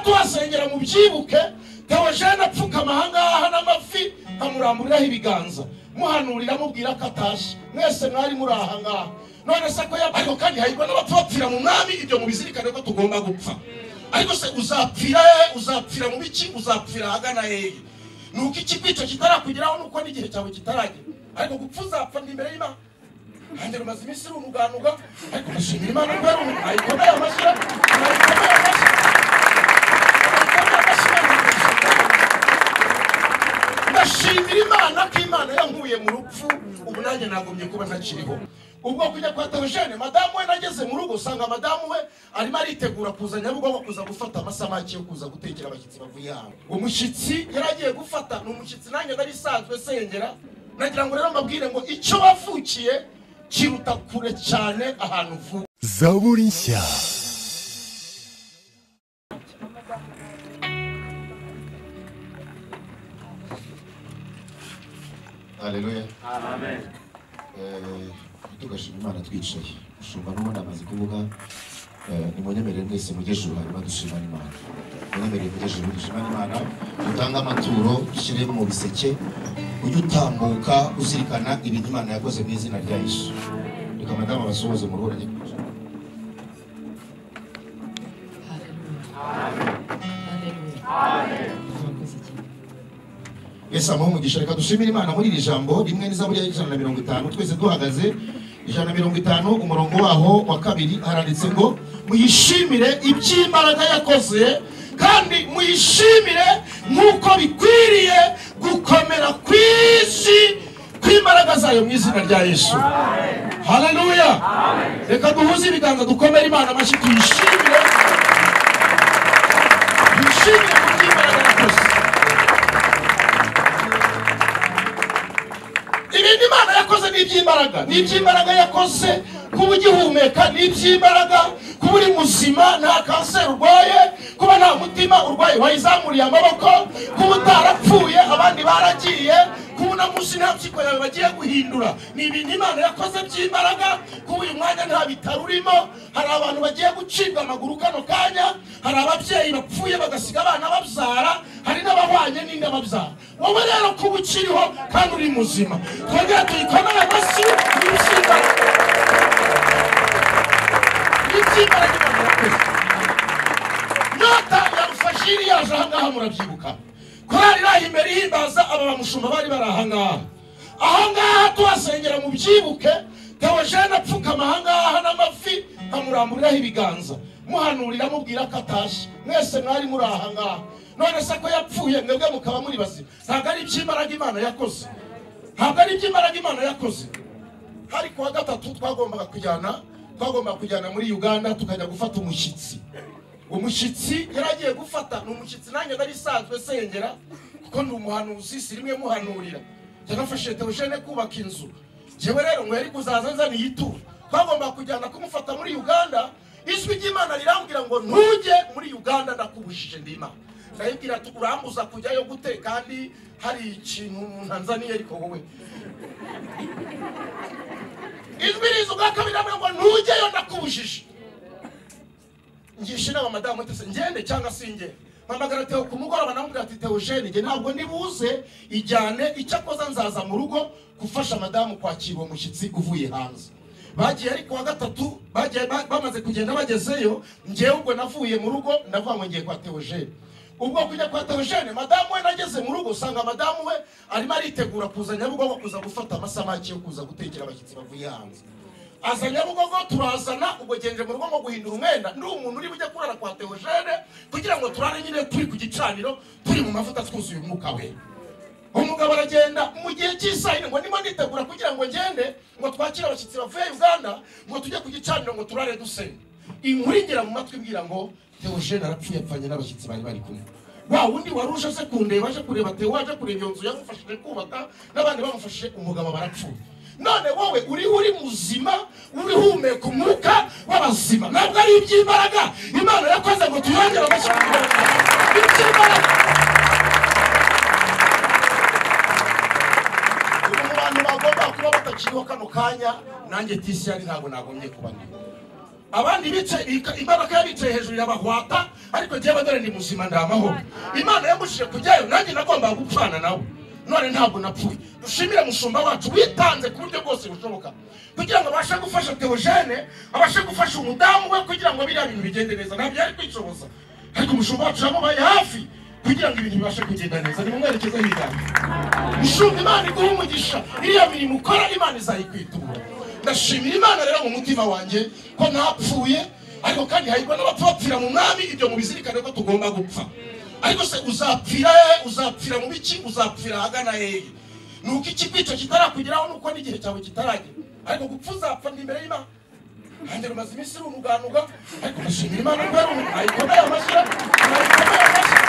tuhasengera mu byibuke tewojene apfukama ahangaha n'amafi amuramburaho ibiganza muhanurira amubwira ko atashye mwese mwari muri ahangaha none se ko ariko kandi hahirwa n'abapfa bapfira mu mwami ibyo mubizirikane ko tugomba gupfa ariko se uzapfira hehe uzapfira mu biki uzapfira ahagana hehe ni uko ikigwico kitarakugeraho nuko n'igihe cyawe kitaragera ariko gupfa uzapfa ni imbere y'imana hanjye rumaze iminsi runuganuga ariko ndashimira imana ko yari umuntu ayikomeye amashyi ayikomeye amashyi ndashimira imana ko imana yankuye mu rupfu ubu nanjye nagumye kuba ntakiriho ubwo kujya kwa tewojene madamu we nageze mu rugo usanga madamu we arimo aritegura kuza nyabugogo kuza gufata amasa make yo kuza gutekera abashyitsi bavuye hanze umushyitsi yari agiye gufata ni umushyitsi nanjye nari isanzwe sengera nagira ngo rero mbabwire ngo icyo wavukiye kiruta kure cyane ahantu uvuka zaburi nshya Haleluya. Amen. Tugashima Imana twicaye. Mushumba n'ubundi amaze kuvuga eh, nimunyemerere mwese mujye ejuru hanyuma dushimane Imana. Munyemerere mujye ejuru dushimane Imana. Dutange amaturo dushyire mu biseke ujye utambuka uzirikana ibintu Imana yakoze mu izina rya Yesu. Reka madamu abasuhuze mu ruhu rye. Yesu amuha umugisha reka dushimire Imana muri iri jambo rimwe n'izaburi y'ijana na mirongo itanu twese duhagaze ijana na mirongo itanu umurongo waho wa kabiri haranditse ngo muyishimire iby'imbaraga yakoze kandi muyishimire nk'uko bikwiriye gukomera ku isi kw'imbaraga zayo mu izina rya Yesu haleluya reka duhuze ibiganza dukomere Imana amashyi tuyishimire tuyishimire ku by'imbaraga yakoze ibindi imana yakoze ni iby'imbaraga ni iby'imbaraga yakoze kuba ugihumeka ni iby'imbaraga kuba uri muzima nta kanseri urwaye kuba nta mutima urwaye wayizamuriye amaboko kuba utarapfuye abandi baragiye kuba uno munsi nta mpyiko yawe bagiye guhindura ni ibintu imana yakoze by'imbaraga kuba uyu mwanya nta bitaro urimo hari abantu bagiye gucibwa amaguru kano kanya hari ababyeyi bapfuye bagasiga abana babyara hari n'abahwanye n'inda babyara wowe rero kuba ukiriho kandi uri muzima twongere tuyikomere amashyi ni iby'imbaraga ni iby'imbaraga imana yakoze nyota ya rufashiri yaje ahangaha murabyibuka korari iraha imbere ihimbaza aba bamushumba bari bari ahangaha ahangaha tuhasengera mu byibuke tewojene apfukama ahangaha n'amafi amuramburaho ibiganza muhanurira amubwira ko atashye mwese mwari muri ahangaha none se ko yapfuye mwebwe mukaba muri bazima ntabwo ari iby'imbaraga imana yakoze ntabwo ari iby'imbaraga imana yakoze hari kuwa gatatu twagombaga kujyana twagombaga kujyana muri uganda tukajya gufata umushyitsi umushyitsi yari agiye gufata ni umushyitsi nanjye nari isanzwe sengera kuko ndi umuhanuzi si rimwe muhanurira yanafashije tewojene kubaka inzu njyewe rero ngo yari kuzaza nzaniye ituro twagombaga kujyana kumufata muri uganda ijwi ry'imana rirambwira ngo ntujye muri uganda ndakubujije ndima ndayibwira ati urambuza kujyayo gute kandi hari ikintu ntanzaniye ariko wowe ijwi riza ubwa kabiri rirambwira ngo ntujyeyo ndakubujije ngisha inama madamu ati se ngende cyangwa singende mpamagara teo ku mugoroba namubwira ati teo jene njye ntabwo nibuze ijyane icyakoza nzaza mu rugo gufasha madamu kwakira uwo mushyitsi uvuye hanze bagiye ariko wa gatatu bagiye ba- bamaze kugenda bagezeyo ngewe ubwo navuye mu rugo ndavuga ngo ngiye kwa teo jene ubwo kujya kwa teo jene madamu we nageze mu rugo usanga madamu we arimo aritegura kuza nyabugogo kuza gufata amasamaki yo kuza gutekera abashyitsi bavuye hanze aza nyabugogo turazana ubwo genje mu rugo ngo guhindura umwenda ndi umuntu uri bujya kurara kwa teogene kugira ngo turare nyine turi ku gicaniro turi mu mavuta twuzuye umwuka we umugabo aragenda mu gihe cy'isayine ngo ndimo nditegura kugira ngo ngende ngo twakire abashyitsi bavuye uganda ngo tujye ku gicaniro ngo turare dusenye inkuru ingera mu matwi mbwira ngo teogene arapfuye apfanye n'abashyitsi bari bari kumwe wa wundi wari uje se kundeba aje kureba teo waje kureba iyo nzu yamufashije kubaka n'abandi bamufashije umugabo barapfuye none wowe uriho uri muzima urihumeka umwuka w'abazima ntabwo ari iby'imbaraga imana yakoze ngo tuyongere amashyi ku Imana. Ni iby'imbaraga ubu mu bantu bagomba kuba batakiriho kano kanya nanjye tisi yari ntabwo nagombye kuba ndiho abandi bicaye imbaraga y'abicaye hejuru irabahwata ariko njyewe dore ni muzima ndi amahoro imana yamubujije kujyayo nanjye nagombaga gupfana nawe none ntabwo napfuye dushimire mushumba wacu witanze ku buryo bwose bushoboka kugira ngo abashe gufasha teogene abashe gufasha umudamu we kugira ngo biriya bintu bigende neza ntabyo yari kwishoboza ariko umushumba wacu yamubaye hafi kugira ngo ibintu bibashe kugenda neza ni mu mwerekezo w'imana mushumba imana iguha umugisha iriya mirimo ukora imana izayikwitura ndashimira imana rero mu mutima wanjye ko ntapfuye ariko kandi hahirwa n'abapfa bapfira mu mwami ibyo mubizirikane ko tugomba gupfa ariko se uzapfira he uzapfira mu biki uzapfira ahagana hehe ni uko ikigwico kitarakugeraho nuko n'igihe cyawe kitaragera ariko gupfa uzapfa ni imbere y'imana kandi rumaze iminsi runuganuga ariko ndashimira imana ko yari umuntu ayikomeye amashyira ayikomeye amashyira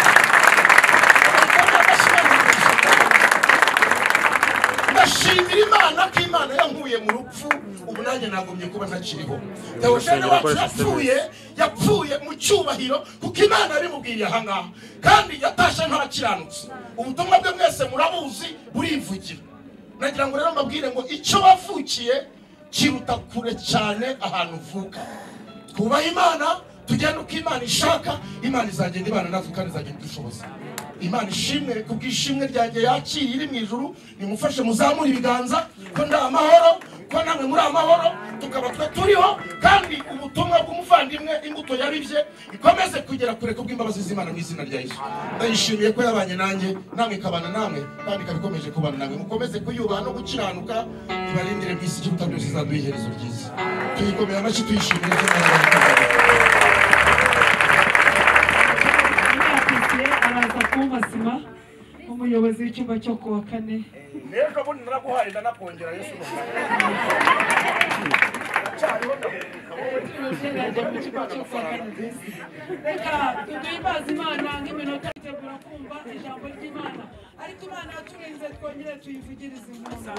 ndashimira imana ko imana yankuye mu rupfu ubu nanjye nagumye kuba ntakiriho dawushani wacu yapfuye yapfuye mu cyubahiro kuko imana yabimubwiriye aha ngaha kandi yatashe ntakiranutse ubutumwa bwe mwese murabuzi burivugira nagira ngo rero mbabwire ngo icyo wavukiye kiruta kure cyane ahantu uvuka twubaha imana tugende uko imana ishaka imana izagenda ibana natwe kandi izagenda idushoboza imana ishimwe ku bw'ishimwe ryanjye yakiriye iri mu ijuru nimufashe muzamure ibiganza ko ndi amahoro ko namwe muri amahoro tukaba twe turiho kandi ubutumwa bw'umuvandimwe imbuto yaribye ikomeze kugera kure ku bw'imbabazi z'imana mu izina rya yesu ndayishimiye ko yabanye nanjye namwe ikabana namwe kandi ikaba ikomeje kubana namwe mukomeze kuyubaha no gukiranuka ibarindire mu isi ikiruta byose izaduha iherezo ryiza tuyikomeye amashyi tuyishimire araza kumbasima umuyobozi w'icyumba cyo ku wa kane n'ejo bundi naraguhaye ndanakongera yesu reka tuduhe imbazi imana nk'iminota itegura kumva ijambo ry'imana ariko imana yaturinze twongere tuyivugirize impundu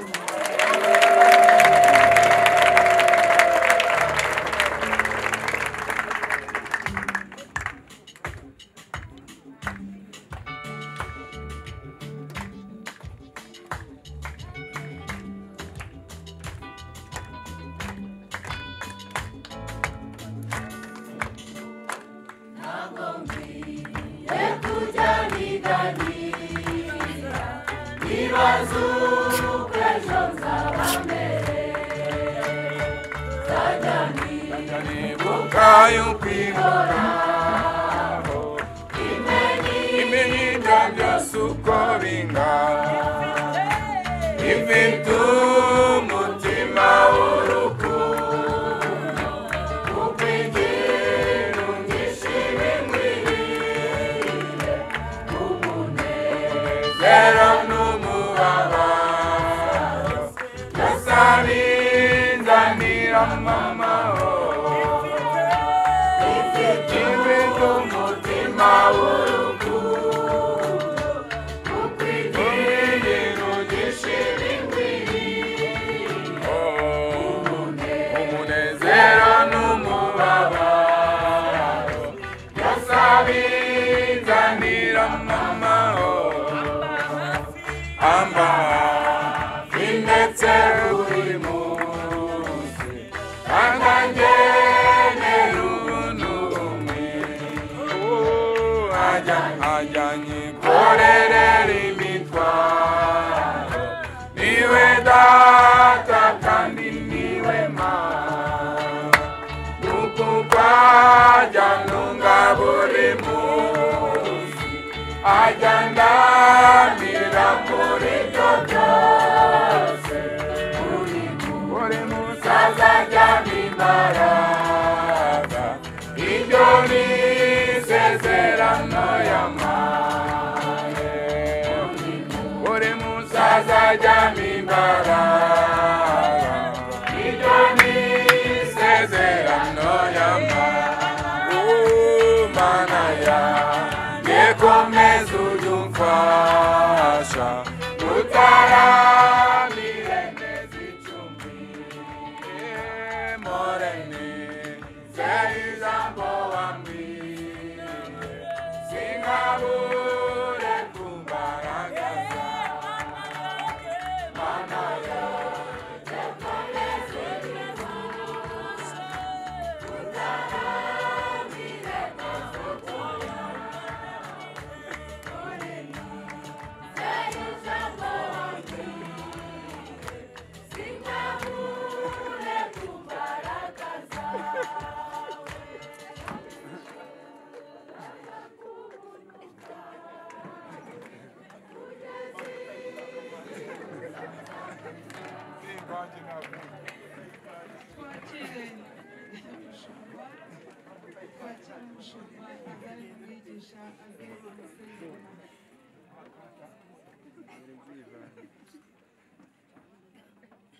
Oh, wanjye navuga twakire umushumba twakire umushumba azane umwigisha azane umusengera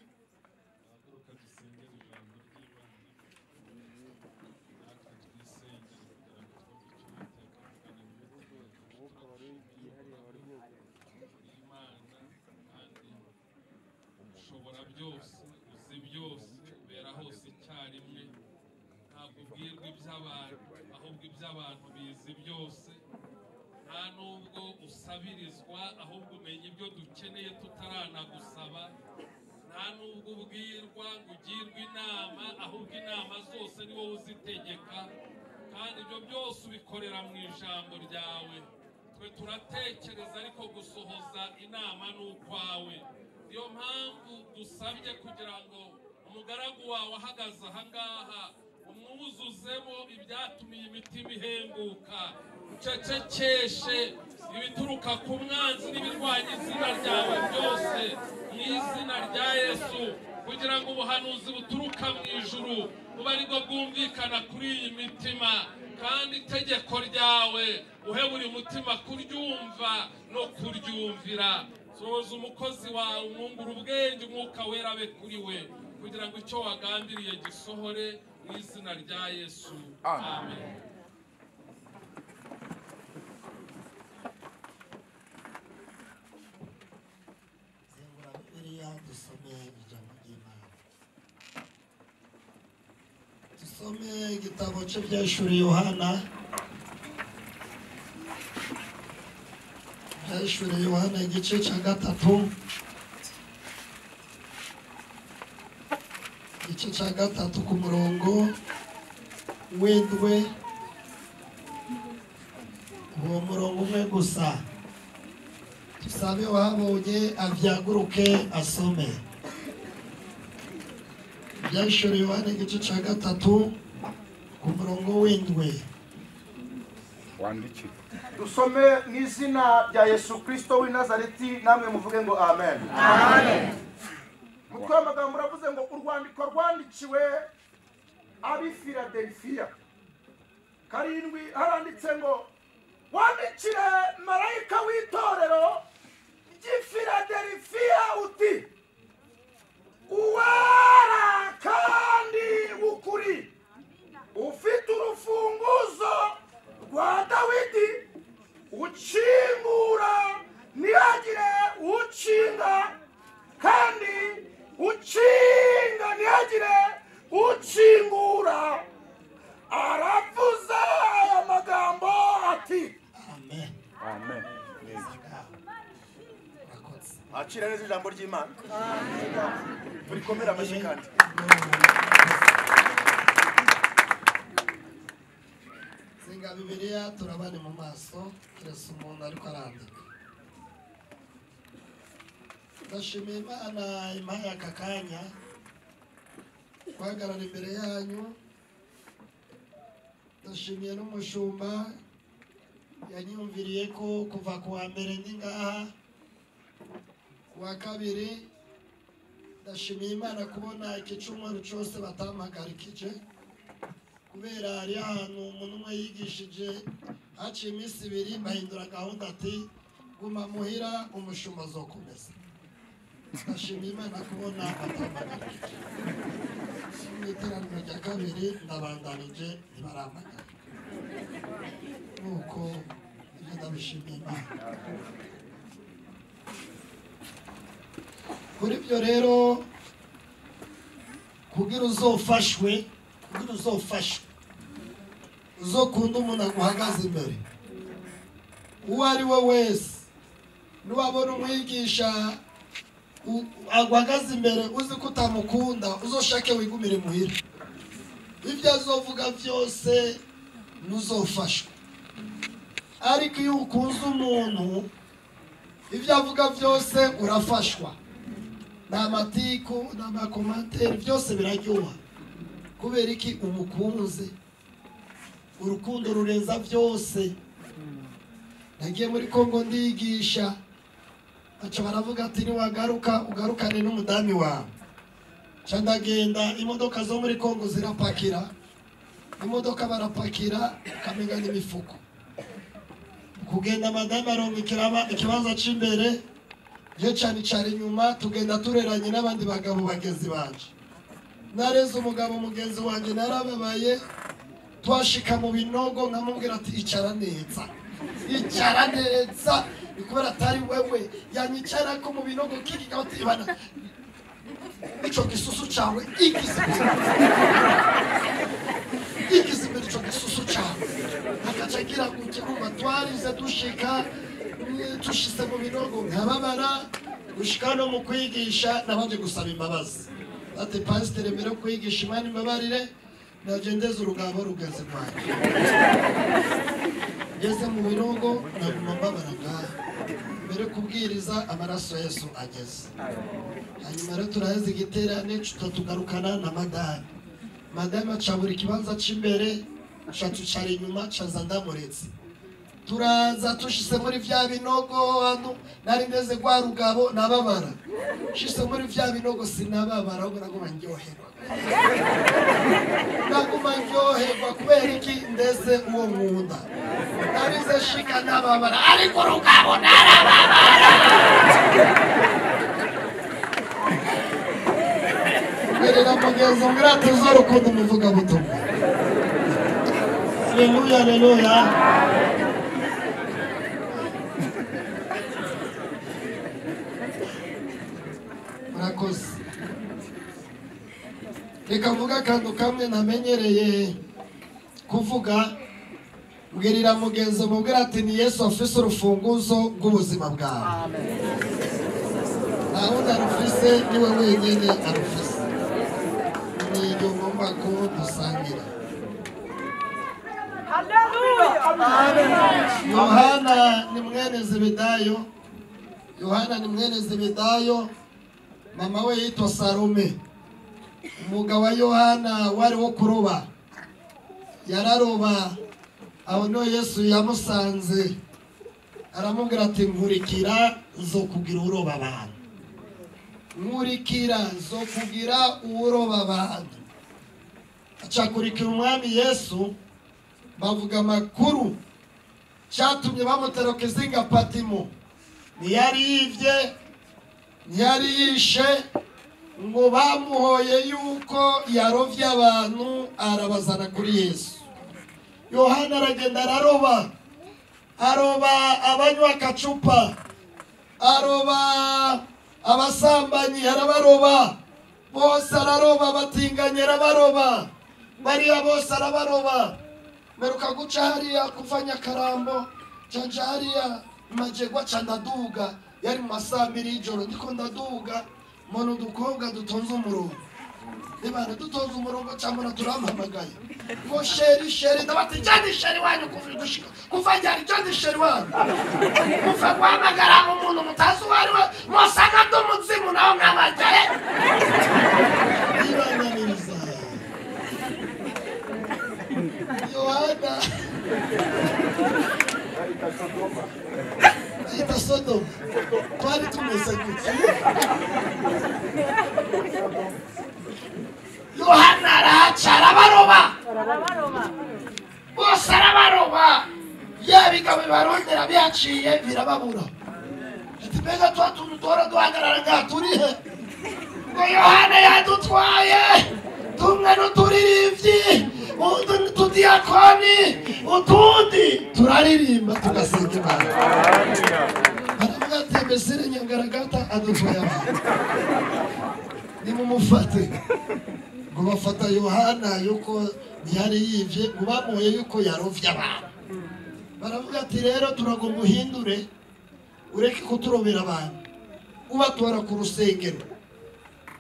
duhaguruka dusengere ijambo ry'imana natwe twisengere kugira ngo twumve icyo uwiteka avuga mu bihugu umwuka wari wihariye wari imana kandi ushobora byose uzi byose ubera hose icyarimwe ntabwo ubwirwa iby'abantu ahubwo iby'abantu bizi byose nta nubwo usabirizwa ahubwo umenya ibyo dukeneye tutaranagusaba nta nubwo ubwirwa ngo ugirwe inama ahubwo inama zose ni wowe uzitegeka kandi ibyo byose ubikorera mu ijambo ryawe twe turatekereza ariko gusohoza inama ni ukwawe niyo mpamvu dusabye kugira ngo umugaragu wawe ahagaze ahangaha umwuzuzemo ibyatumiye imitima ihembuka ucecekeshe ibituruka ku mwanzi n'ibirwanya izina ryawe byose mu izina rya yesu kugira ngo ubuhanuzi buturuka mu ijuru bube aribwo bwumvikana kuri iyi mitima kandi itegeko ryawe uhe buri mutima kuryumva no kuryumvira sohoza umukozi wawe umwungura ubwenge umwuka wera abe kuri we kugira ngo icyo wagambiriye gisohore mu izina rya yesu Amen. amen zengura bibiliya dusome ijambo ry'imana dusome igitabo cye byashuri yohana byashuri yohana igice cya gatatu igice cya gatatu ku murongo w'indwe uwo murongo umwe gusa tusabe uwahabonye abyaguruke asome byashoreye Yohana igice cya gatatu ku murongo w'indwe wandikire dusome mu izina rya yesu kirisito w'i nazareti namwe muvuge ngo amen mutwe w'amagambo uravuze ngo urwandiko rwandikiwe ab'i filadelfiya karindwi haranditse ngo wandikire marayika w'itorero ry'i filadelfiya uti uwera kandi w'ukuri ufite urufunguzo rwa dawidi ukingura ntihagire ukinga kandi ukinga ntihagire ukingura aravuze aya magambo ati amen amen neza murakoze akira neza ijambo ry'imana turikomere amashyi kandi zinga bibiliya turabane mu maso keretse umuntu ariko arandika ndashimiye imana impaye aka kanya guhagarara imbere yanyu ndashimiye n'umushumba yanyumviriye ko kuva ku wa mbere ndi ngaha ku wa kabiri ndashimiye imana kubona igicumuro cyose batampagarikije kubera hari ahantu umuntu umwe yigishije haciye iminsi ibiri bahindura gahunda ati guma muhira umushumba uzokomeza ndashimiye imana kubona batampagarikije mu iteraniro rya kabiri ndabandanije ntibarampagara nuko ibyo ndabishimiye imana kuri ibyo rero kugira uzofashwe kugira uzofashwe uzokunda umuntu aguhagaze imbere uwo ari we wese nubabona umwigisha u- aguhagaze imbere uzi ko utamukunda uzoshake wigumire muhira ibyo azovuga byose ntuzofashwe ariko iyo ukunze umuntu ibyo avuga byose urafashwa ni amatiku ni amakomantere byose biraryoha kubera iki umukunze urukundo rurenza byose nagiye muri kongo ndigisha baca baravuga ati niwagaruka ugarukane n'umudamu wawe nca ndagenda imodoka zo muri kongo zirapakira imodoka barapakira ukamenya n'imifuko kugenda madamu aronga ikiraba- ikibanza cy'imbere yo cyane cyane inyuma tugenda tureranye n'abandi bagabo bagenzi banje nareze umugabo mugenzi wanjye narababaye twashika mu binogo nkamubwira ati icara neza icara neza ni kubera atari wewe yanyicara ko mu binogo kiki kabatibana icyo gisusu cyawe igize igize imbere icyo gisusu cyawe akaca agira gutya kumva twarize dushika mm, dushize mu binogo nkababara gushika no mu kwigisha nabanje gusaba imbabazi ati pasiteri mbere yo kwigisha imana imbabarire nagendeze urugabo rugeze rwanjye ngeze mu binogo naguma mbabara ngaha mbere yo kubwiriza amaraso ya yesu ageze hanyuma rero turaheze igiterane tutatugarukana na madame madame aca buri kibanza cy'imbere aca tucara inyuma acaza ndamuretse turaza tushise muri vya binogo hano nari meze rwa rugabo nababara shise muri vya binogo sinababara ahubwo naguma ndyoherwa naguma ndyoherwa kubera iki ndeze uwo nkunda narize shika nababara ariko rugabo berera mugenzi muri atuze urukundo umuvugabutumwa aleluya aleluya murakoze reka mvuga akantu kamwe namenyereye kuvuga mbwirira mugenzi mubwira ati ni yesu afise urufunguzo rw'ubuzima bwawe nta wundi arufise niwe wenyine arufise ni iryo ngomba ko dusangira yohana ni mwene zebedayo yohana ni mwene zebedayo mama we yitwa salome umugabo wa yohana wari wo kuroba yararoba aho niho yesu yamusanze aramubwira ati nkurikira zo kugira uroba abantu nkurikira zo kugira uroba abantu acakurikira umwami yesu bavuga amakuru cyatumye bamutera ku izinga patimo ntiyari yibye ntiyari yishe ngo bamuhoye yuko yarobye abantu arabazana kuri yesu yohana aragenda araroba aroba abanywa akacupa aroba abasambanyi arabaroba bose araroba abatinganyi arabaroba bariya bose arabaroba meruka guca hariya kuva nyakarambo canja hariya majegwa ca ndaduga yari mu masaha abiri y'ijoro ndiko ndaduga mbona udukobwa dutonze umurongo nibana dutonze umurongo cambona turampamagaye ngo sheri sheri ndabati jani sheri wanyu kuva gushika kuva ryari jani sheri wanyu kuva guhamagara umuntu mutazi uwo ari we musanga ndumuzimu nawe mwabagere ibananiriza Yohana ahita Sodoma twari tumeze gutya Yohana arahaca arabaroba bose arabaroba yaba ingabo bibarondera bihaciye birababura ati mbega tuba tuntu duhora duhagarara ngaha turi he ngo yohana yadutwaye tumwe n'uturirimbyi undi n'utudiyakoni utundi turaririmba tugasenga imana baravuga ati mbese nyangaragata adutwaye abantu nimumufate ngo bafata yohana yuko ntiyari yivye ngo bamuye yuko yarovye abantu baravuga ati rero turagomba uhindure ureke kuturobera abantu ubatwara ku rusengero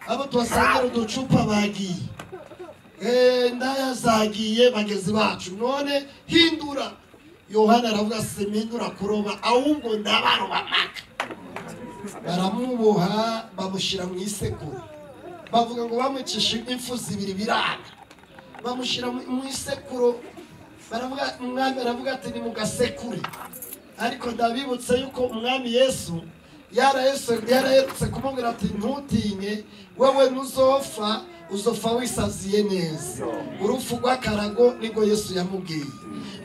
abo tubasangana uducupa bagiye Eh, ndaya zagiye bagezi bacu none hindura yohana aravuga simpindura kuroba ahubwo ndabaroba maka baramuboha bamushyira mu isekuru bavuga ngo bamucishe impfu zibiri biranga bamushyira mu mu isekuru baravuga umwami aravuga ati ni mu gasekure ariko ndabibutse yuko umwami yesu yarahese yarahetse kumubwira ati ntutinye wowe ntuzopfa uzopfa wisaziye neza urupfu rw'akarago nibwo yesu yamubwiye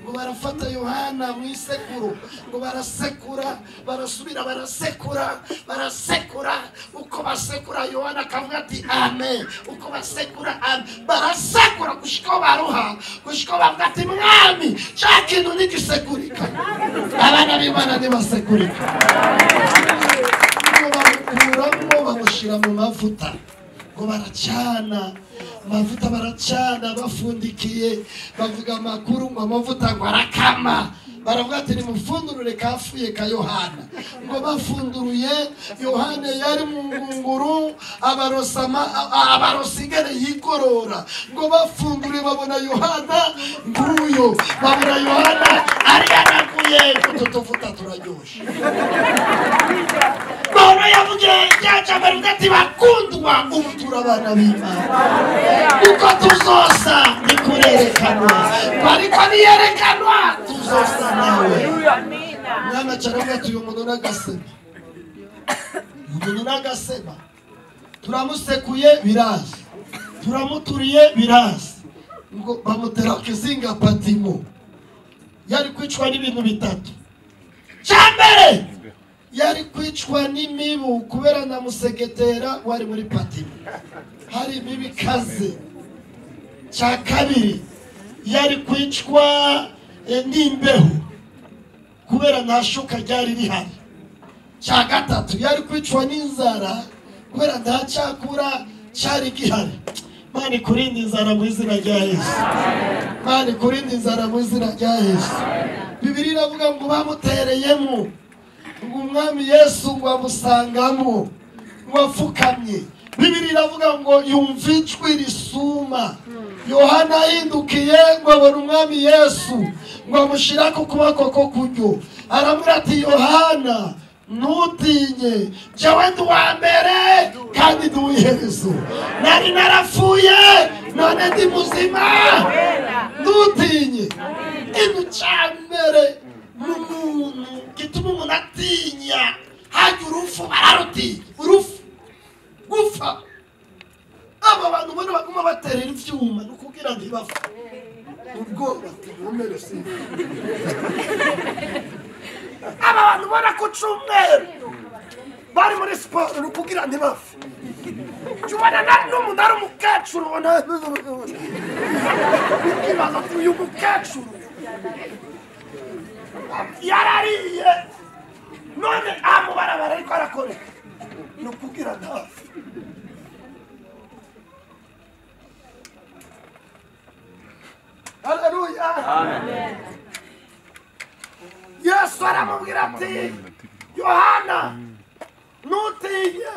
ngo barafata yohana mu isekuru ngo barasekura barasubira barasekura barasekura uko basekura yohana akavuga ati amen uko basekura amen barasekura gushikaho baruha gushikaho bavuga ati mwami cya kintu nigisekurika abana b'imana ntibasekurika ngo bamukuramo bamushyira mu mavuta ngo baracana amavuta baracana bafundikiye bavuga amakuru ngo amavuta ngo arakama baravuga ati nimufundurure kafuye ka yohana ngo bafunduruye yohana yari mu ngunguru abarosa ama- a- a- abarosa igare yigorora ngo bafundure babona yohana nguyu babona yohana ari yanaguye utu tuvuta turaryoshye Pawulo yavugiye cyaca baravuga ati bakundwa ubu turi abana b'Imana uko tuzosa ni kurerekanwa ariko niyerekanwa tuzosa nawe mwana cyaravuga ati uyu muntu n'agasema uyu muntu n'agasema turamusekuye birazi turamuturiye birazi ngo bamutera ku izinga patimo yari kwicwa n'ibintu bitatu cya mbere yari kwicwa n'imibu kubera na musegetera wari muri patimo hari imibu ikaze cya kabiri yari kwicwa eh, n'imbeho kubera nta shuka ryari rihari cya gatatu yari kwicwa n'inzara kubera nta cyakura cyari gihari mani kurinda inzara mu izina rya yesu mani kurinda inzara mu izina rya yesu bibiri iravuga ngo bamutereyemo ngo umwami yesu ngo amusangamo ngo apfukamye bibiri iravuga ngo yumva ijwi risuma yohana ahindukiye ngo abona umwami yesu ngo amushyira ku kuboko ko kuryo aramubwira ati yohana ntutinye jyawe ndi uwa mbere kandi ndi uw'iherezo nari narapfuye none ndi muzima ntutinye ikintu cya mbere ni umuntu gituma umuntu atinya hajya urupfu bararutinya urupfu gupfa aba bantu ubona baguma baterera ibyuma ni ukubwira ngo ibapfa ubwoba tubumere si aba bantu ubona ku cyumweru bari muri siporo ni ukubwira ngo ibapfa jya ubona na- n'umuntu ari umukecuru ubona ukibaza ati uyu mukecuru yarariye none amubarabara ariko arakoreka ni ukubwira ntapfa haleluya yesu aramubwira ati yohana ntutinye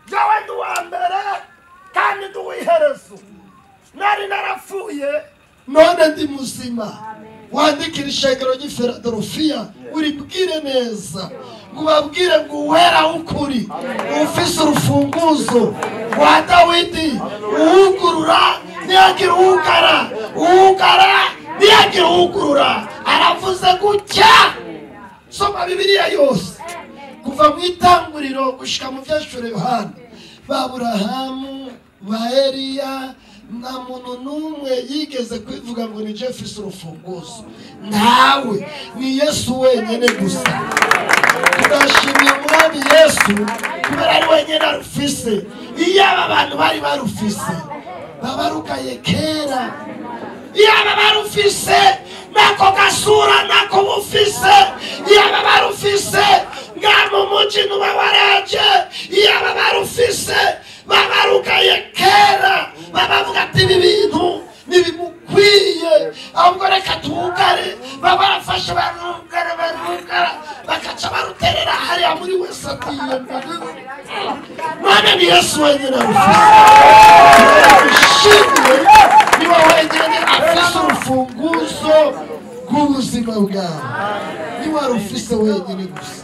jyawe ndi uwa mbere kandi ndi uw'iherezo nari narapfuye none ndi muzima wandikira ishengero ry'i filadorofiya uribwire neza ngo ubabwire ngo uwera w'ukuri ufise urufunguzo rwa dawidi uwugurura ntiyagira uwugara uwugara ntiyagira uwugurura aravuze gutya soma bibiliya yose kuva mu itanguriro gushyika mu byashura yohana ba burahamu ba eliya nta muntu n'umwe yigeze kwivuga ngo ni jefisi urufunguzo ntawe ni yesu wenyine gusa turashimiye umwami yesu kubera ari wenyine arufise iyo aba bantu bari barufise baba rugaye kera yaba barufise nako gasura nako bufise yaba barufise nga mu muji nuba waraje yaba barufise babarugaye kera babavuga ati ibi bintu ntibimukwiye ahubwo reka tuwugare baba barafashe barugara barugara bakaca baruterera hariya muri wese atiye none ni yesu wenyine arufise ni wowe wenyine afise urufunguzo rw'ubuzima bwawe ni wowe rufise wenyine gusa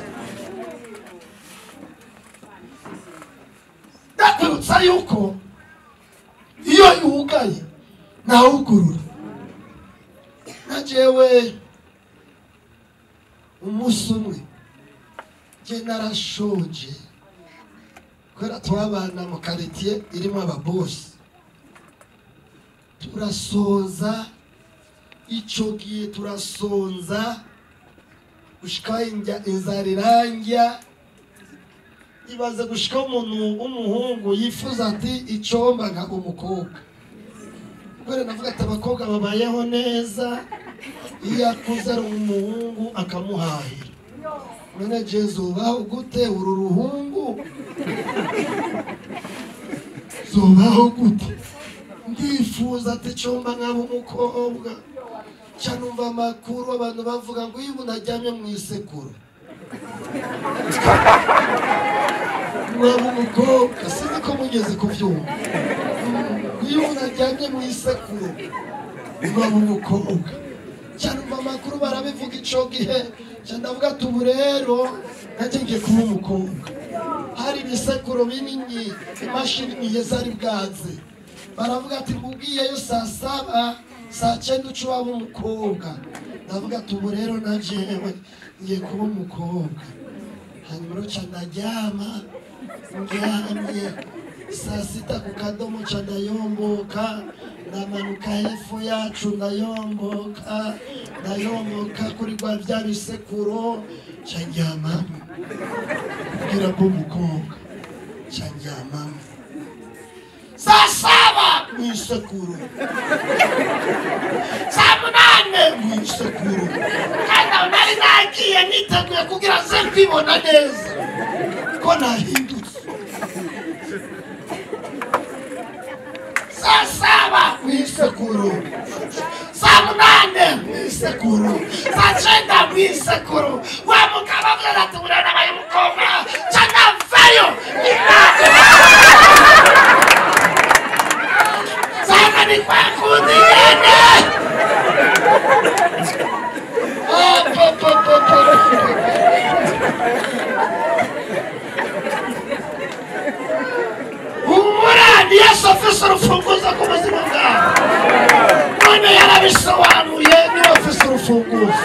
ndakwibutsa yuko iyo yugaye ntawugurura na jewe umunsi umwe njye narashoje kubera twabana mu karitsiye irimo ababosi turasoza icyo gihe turasonza gushika injya inzara irangya ibaze gushika umuntu w'umuhungu yifuza ati icomba nka umukobwa kubera navuga ati abakobwa babayeho neza iyo akuze ari umuhungu akamuhahira none jezu ubaho gute uru ruhungu zubaho gute ndifuza ati comba nkaba umukobwa ca numva amakuru abantu bavuga ngo iyo umuntu aryamye mu isekuru mwaba umukobwa sinzi ko mugeze kubyumva Mm, iyo umuntu aryamye mu isekuru mwaba umukobwa ca numva amakuru barabivuga ico gihe ca ndavuga ati ubu rero nanjye ngiye kuba umukobwa hari ibisekuro binini imashini niye zari bwaze baravuga ati mubwiyeyo saa saba saa cyenda uca waba umukobwa ndavuga ati ubu rero na jewe ngiye kuba umukobwa hanyuma uca ndaryama ndyamye saa sita ku kadomo ca ndayomboka ndamanuka hepfo yacu ndayomboka ndayomboka kuri rwa bya bisekuro ca ndyamamo kugira ngo umukobwa ca ndyamamo saa saba mu isekuru saa munane mu isekuru kandi aho nari nagiye niteguye kugira nze kwibona neza ko nahindutse saa saba mu isekuru saa munane mu isekuru saa cyenda mu isekuru wa mugabo avuga ati buriya nabaye umukobwa cyangwa vayo Sana ni kwa kundi yene. Ah, po, po, po, po. Humura ni Yesu afise urufunguzo rw'ubuzima bwawe. None yarabisobanuye niwe afise urufunguzo.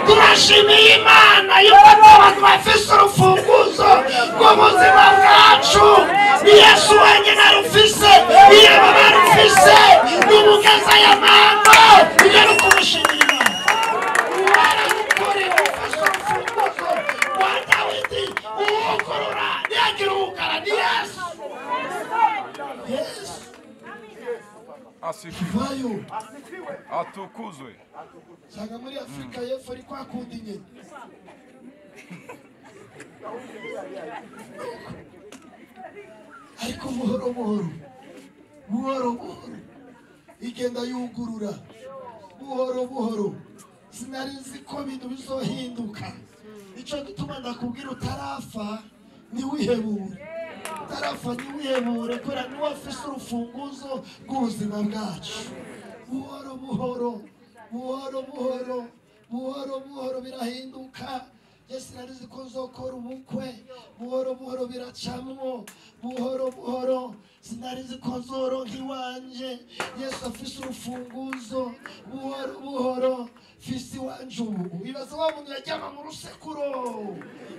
Turashimiye Imana yuko abantu bafise urufunguzo rw'ubuzima bwacu. Ni Yesu wenyine arufise, iyo baba arufise, ni umugeza ya mama. Ibyo ni ukumushimira Imana. Warabukuriye ufise urufunguzo rwa Dawidi, uwugurura ntiyagira uwugara, ni Yesu. Yesu, asifiwe vayo. atukuzwe usanga muri afurika y'epfo ari kwa kundi nyine ariko buhoro buhoro buhoro buhoro igenda yugurura buhoro buhoro sinari nzi ko ibintu bizohinduka nicyo gituma ndakubwira utarafa ntiwihebure utarafa ntiwihebure kubera niwe afise urufunguzo rw'ubuzima bwacu buhoro buhoro buhoro buhoro buhoro buhoro birahinduka yesu narizi ko nzokora ubukwe buhoro buhoro biracamwo buhoro buhoro sinarizi ko nzoronka iwanje yesu afise urufunguzo buhoro buhoro fise iwanje ubu wibaza wa muntu yaryama mu rusekuro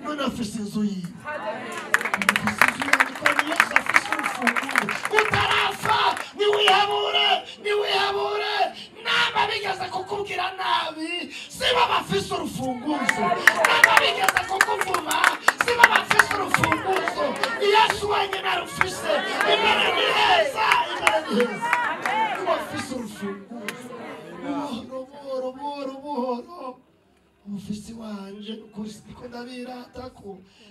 none afise inzu yiwe utarafa niwihabure niwihabure naba bigeze kukubwira nabi siba bafise urufunguzo naba bigeze kukuvuma siba bafise urufunguzo yesu wenyine arufise imana ni heza imana ni heza ubafise urufunguzo buhoro buhoro buhoro buhoro umufizi wanje ukuri niko ndabirata ko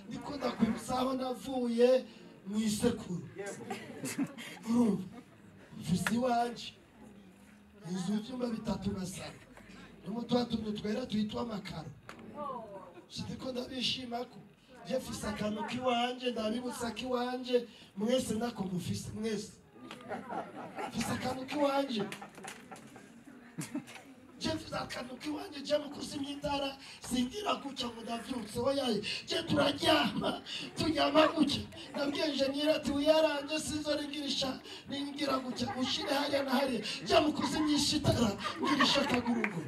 niko ndakwibutsa aho navuye mu isekuru urumva umufizi wanje inzu y'ibyumba bitatu na saro harimo twa tuntu twera tuyitwa amakaro si niko ndabishima ko njye mfise akantu k'iwanje ndabibutsa k'iwanje mwese nako mufise mwese mfise akantu k'iwanje jemfite akantu k'iwanjye njya mu kuzimya itara singira gutya ngo ndabyutse oyaye njye turaryama tunyama gutya nabwiye jeniyeri ati wiyarange sinzo ningirisha ningira gutya ushire hariya na hariya njya mu kuzimyisha itara ngirisha akagurugo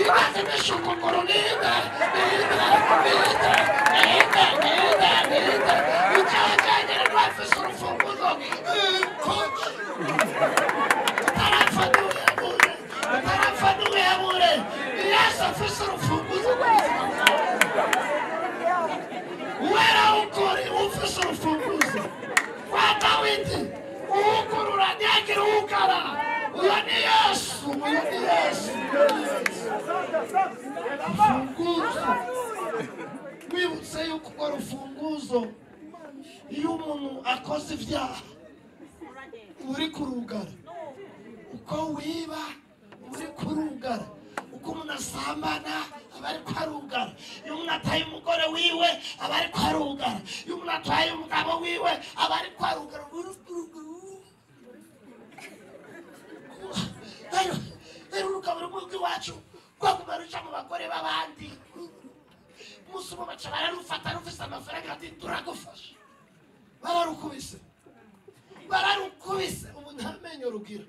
ibanza nsomesha umukuru nida nida nida nida nida nida ucyajyanyira n'uwafise urufunguzo koci utarapfa ntuhebure utarapfa ntuhebure yesu afise urufunguzo rw'ubuzima bwawe wera ukuri ufise urufunguzo kwa dawidi uwukurura nyagira uwukara uyo ni yesu uyo ni yesu urufunguzo wibutse yuko urwo rufunguzo iyo umuntu akoze ibyaha uri kurugara uko wiba uri kurugara uko umuntu asambana aba ari kwarugara iyo umuntu ataye umugore wiwe aba ari kwarugara iyo umuntu ataye umugabo wiwe aba ari kwarugara uri kurugara rero rero urugabo rumwe rw'iwacu rwaguma ruca mu bagore b'abandi umunsi umwe baca bararufata rufise amafaranga ati turagufasha bararukubise bararukubise ubu nta menyo rugira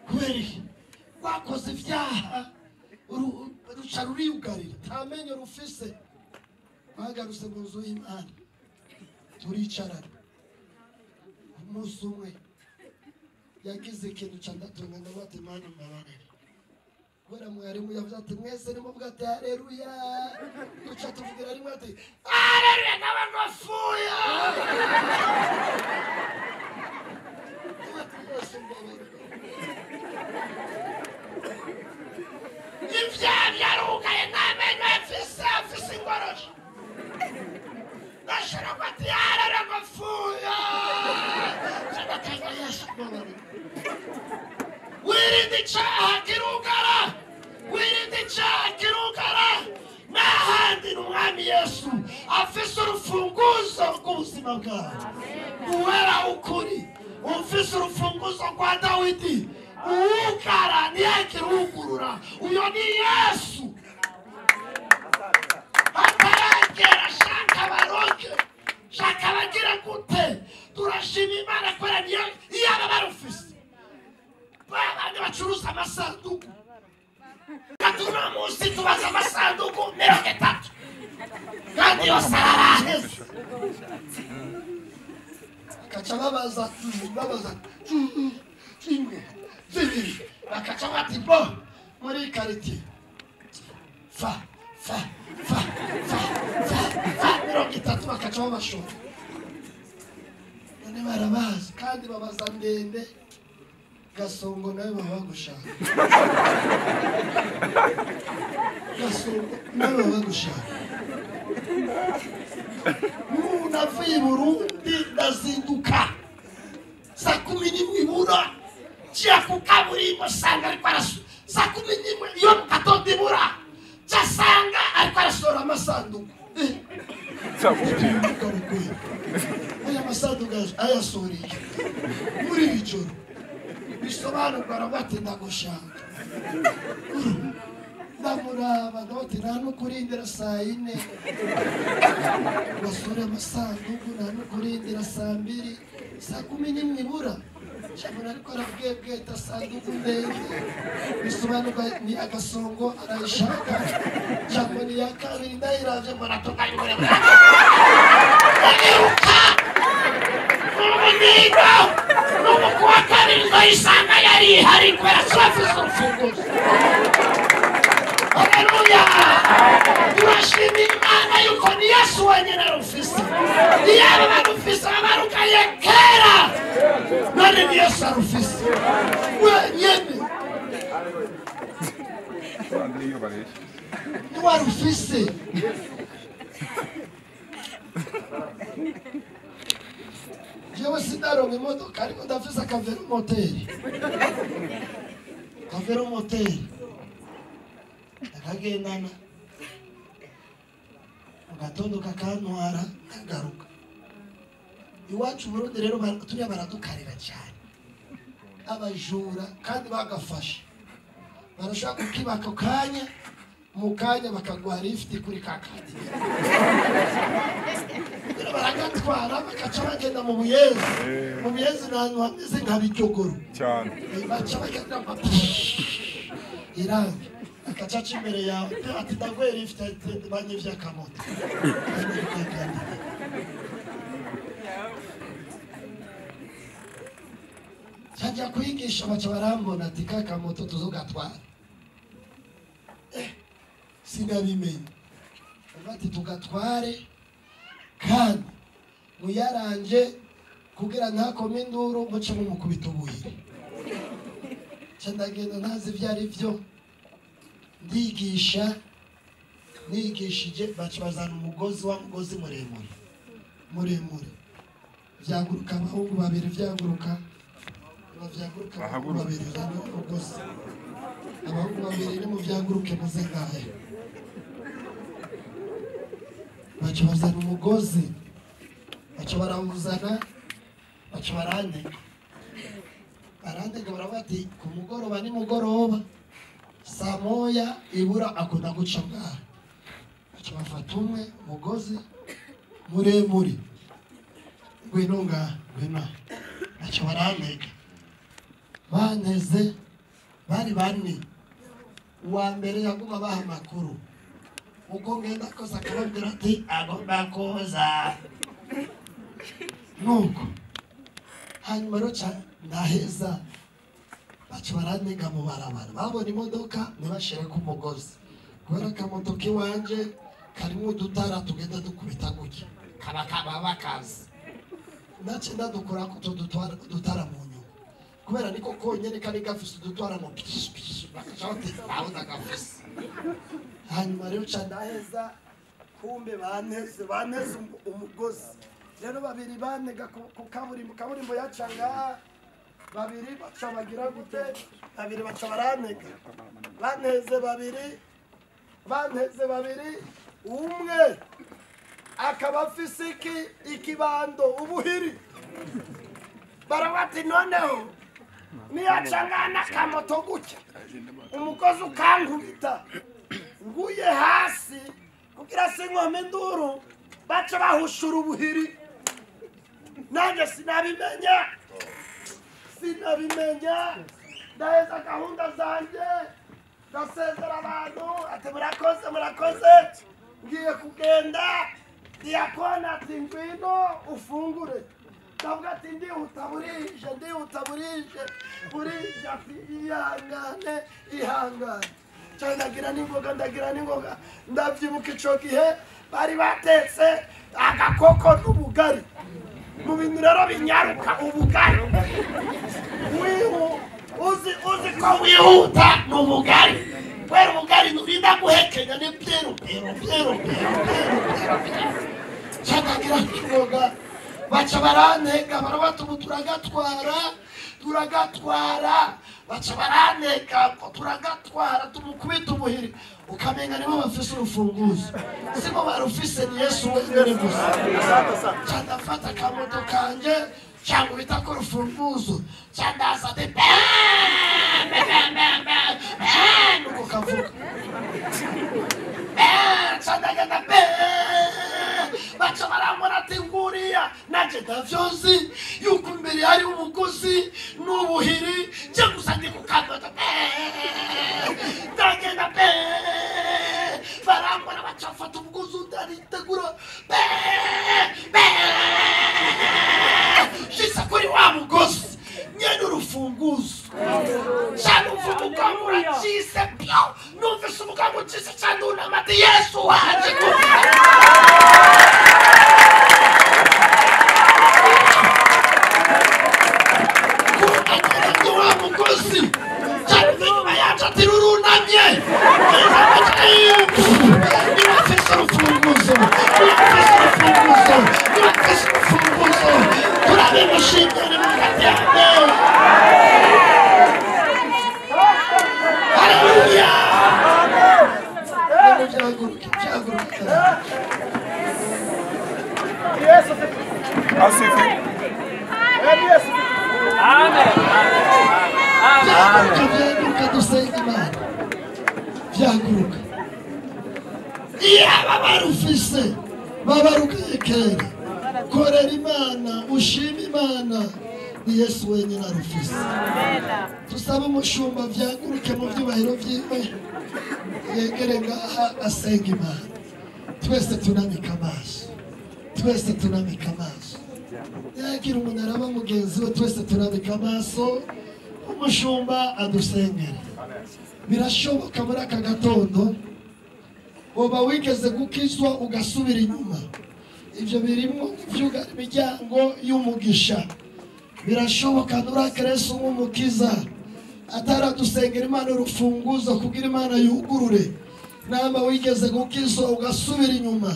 kubera iki rwakoze ibyaha uru- ruca ruriyugarira nta menyo rufise bagarutse mu nzu y'imana turicarana umunsi umwe yagize ikintu cya ndatunga ndavuga ati mana mbabarira kubera mwarimu yavuze ati mwese nimuvuga ati hareruya duca tuvugira rimwe ati hareruya n'abantu bapfuye Ndavuga ati, "Yesu, mbabarira." ibyaha byarugaye nta menyo yafise afise ingorosho ndashira ngo ati hareruya bapfuye ndateganya yesu mbabarira wirinde icyaha kirugara wirinde icyaha kirugara n'ahandi ni umwami yesu afise urufunguzo rw'ubuzima bwawe uwera ukuri ufise urufunguzo rwa dawidi uwugara ntiyakirugurura uyo ni yesu ataragera shaka baroke shaka bagira gute turashima imana kubera niyo iyaba barufise babandi bacuruza amasanduku katuno munsi tubaza amasanduku mirongo itatu kandi yose araraheze bakaca babaza babaza kimwe zibiri bakaca bati bo muri karitsiye fa fa fa fa fa fa mirongo itatu bakaca babashora none barabazi kandi babaza ndende gasongo nawe baba bagushaka gasongo nawe baba bagushaka umuntu avuye i burundi ndazinduka saa kumi n'imwe ibura nshya ku kaburimbo nsanga ariko araso saa kumi n'imwe iyo mu gatondo ibura nshya asanga ariko arasohora amasanduku Eh, biramugarugoye. aya masanduku ayasoreye muri iri joro bisobanurwa arabati ndagushaka ndamuraba ndabati nta no kurindira saa yine basura amasanduku nta no kurindira saa mbiri saa kumi n'imwe ibura shamura ariko arabwiye bweta sanduku ndende bisobanurwa ni agasongo arayishaka jambo ni iya kabiri ndayiravye mbona tugayure umuhigo n'ubu kuwa kabiri ndayisanga yari ihari kubera turavuze urufunguzo haleluya turashima imana yuko ni yesu wenyine arufise iyaba barufise babarukaye kera none ni yesu arufise wenyine abandi iyo bareshya ntiwarufise jewe sinaronka imodoka ariko ndafise akaveromoteri akaveromoteri ndakagendana mu gatondo kakantwara kagaruka iwacu i burundi rero bar- turiya baradukarira cyane abajura kandi bagafashe barashobora kukiba ako kanya mu kanya bakaguha lifuti kuri ka kadi rero baragatwara bagaca bagenda mu buyezi mu buyezi ni ahantu hameze nka bijogoro cyane baca bagenda mu irangi akacaca imbere yawe ati ndaguhera ifite banki by'akamoto njya kuyigisha baca barambona ati ka moto tuzugatwara sinabimenye bati tugatware kandi muyarange kugira ntakome induru muce mumukubita ubuhiri ndagenda ntazi ibyo ari byo ndigisha nigishije baca bazana umugozi wa mugozi muremure muremure byaguruka abahungu babiri byaguruka byaguruka abahungu babiri bazana umugozi abahungu babiri ni mu byaguruke muze ngahe baca bazana umugozi baca barawuzana baca barandika barandika baravuga ati ku mugoroba ni mugoroba saa moya ibura akunda guca ngaha baca bafata umwe umugozi muremure ngwino ngaha ngwino aha baca barandika baneze bari bane uwa mbere yaguma abaha amakuru ubwo ngenda koza akababwira ati agomba koza nuko hanyuma rero cyane ndaheza baca barandega mu barabara babona imodoka ntibashyire ku mugozi kubera akamodoka iwanje karimo udutara tugenda dukubita gutya kaba kaba bakazi ndacye ndadukura ko utu dutara mu nyungu kubera niko konyine kari gafise udutwara mu pishipishi bakaca bati ndabona gafise hanyuma rero cyane ndaheza kumbe baneze baneze umugozi rero babiri banega ku kaburimbo kaburimbo yacanga babiri baca bagira gute babiri baca baranega banteze babiri banteze babiri umwe akaba afise iki ikibando ubuhiri barabati noneho niyacanga n'akamoto gutya umugozi ukankubita nguye hasi kugira sinkome induru baca bahushura ubuhiri nanjye sinabimenya sinabimenya ndaheza gahunda zanjye ndasezera abantu ati murakoze murakoze ngiye kugenda diyakona ati ngwino ufungure ndavuga ati ndihuta burije ndihuta burije burije ati ihangane ihangane cyane ndagira n'ingoga ndagira n'ingoga ndabyibuka icyo gihe bari batetse agakoko n'ubugari mu bintu rero binyaruka ubugari uzi uzi ko wihuta ni ubugari kubera ubugari nturinda guhekenya ni byeru byeru byeru cyagagira n'ingoga baca barantega barabatuma turagatwara turagatwara baca barantega ngo turagatwara tumukubita umuhiri ukamenya nibo bafise urufunguzo siko barufise ni yesu wenyine gusa cyandafata akamoto kanje cyangwa ubita ko urufunguzo cyandaza de nuko kavuga cyandagenda be baca barambona ati nguriya nanjye ndavyozi yuko imbere hari umuguzi n'ubuhiri njye gusa ndi ku kadodo ndagenda pe barambona bacafata umuguzi undi aritegura pe pe shisa kuri wa mugozi nyene urufunguzo canumva umugongo uracise pyo numvise umugongo ucise candunamati yesu waje kumva wa mugozi canumva inyuma yacu ati rurunamye nibafise urufunguzo nibafise urufunguzo nibafise urufunguzo turabimushimire mu karyame Haleluya! Asifi. Byaguruka, byaguruka dusenga Imana. Byaguruka. Iyaba barufise babarukiye kera. Korera Imana, ushime Imana, ni yesu wenyine arufise tusabe umushumba byaguruke mu byubahiro byiwe yegere ngaha asenga imana twese tunamika amaso twese tunamika amaso yagira umunara mugenzi we twese tunamika amaso umushumba adusengere birashoboka muri aka gatondo uba wigeze gukizwa ugasubira inyuma ibyo birimo ibyuga imiryango y'umugisha birashoboka nurakerese nk'umukiza ataradusengera imana urufunguzo kugira imana yugurure nama wigeze gukizwa ugasubira inyuma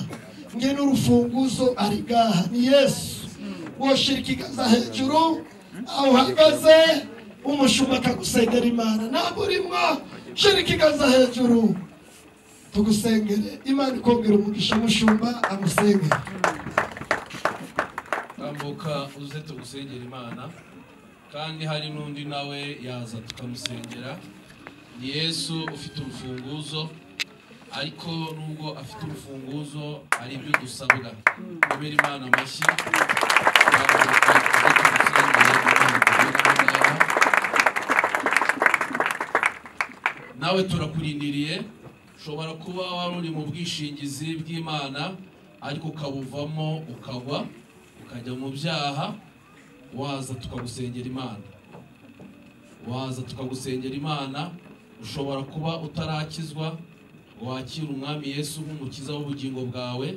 nge n'urufunguzo ari ngaha ni yesu woshira ikiganza hejuru aho uhagaze umushumba akagusengera imana ntabwo urimo shira ikiganza hejuru tugusengere imana ikongera umugisha mushumba amusengere tambuka uze tugusengera imana kandi hari n'undi nawe yaza tukamusengera ni yesu ufite urufunguzo ariko nubwo afite urufunguzo hari ibyo dusabwa kubera imana amashyi Tambuka, uze tugusengere, Imana ikugereho ngaha. nawe turakurindiriye ushobora kuba wari uri mu bwishingizi bw'imana ariko ukabuvamo ukagwa ukajya mu byaha waza tukagusengera imana waza tukagusengera imana ushobora kuba utarakizwa wakira umwami yesu nk'umukiza w'ubugingo bwawe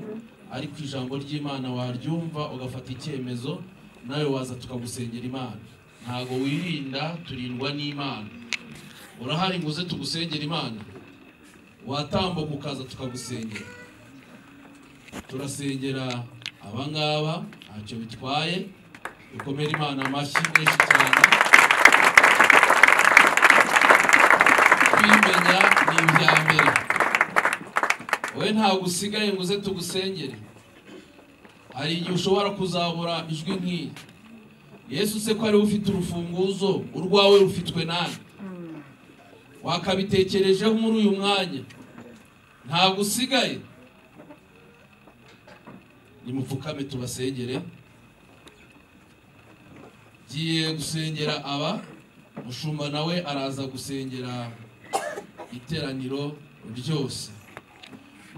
ariko ijambo ry'imana waryumva ugafata icyemezo nawe waza tukagusengera imana ntabwo wirinda turindwa n'imana urahari ngo uze tugusengera imana watambuka ukaza tukagusengera turasengera abangaba ntacyo bitwaye dukomere imana amashyi menshi cyane kwimenya ni ibya mbere wowe ntabwo usigaye ngo uze tugusengere hari igihe ushobora kuzabura ijwi nk'iyi yesu se ko ariwe ufite urufunguzo urwawe rufitwe nawe wakabitekerejeho muri uyu mwanya ntabwo usigaye nimupfukame tubasengere ngiye gusengera aba mushumba nawe araza gusengera iteraniro ryose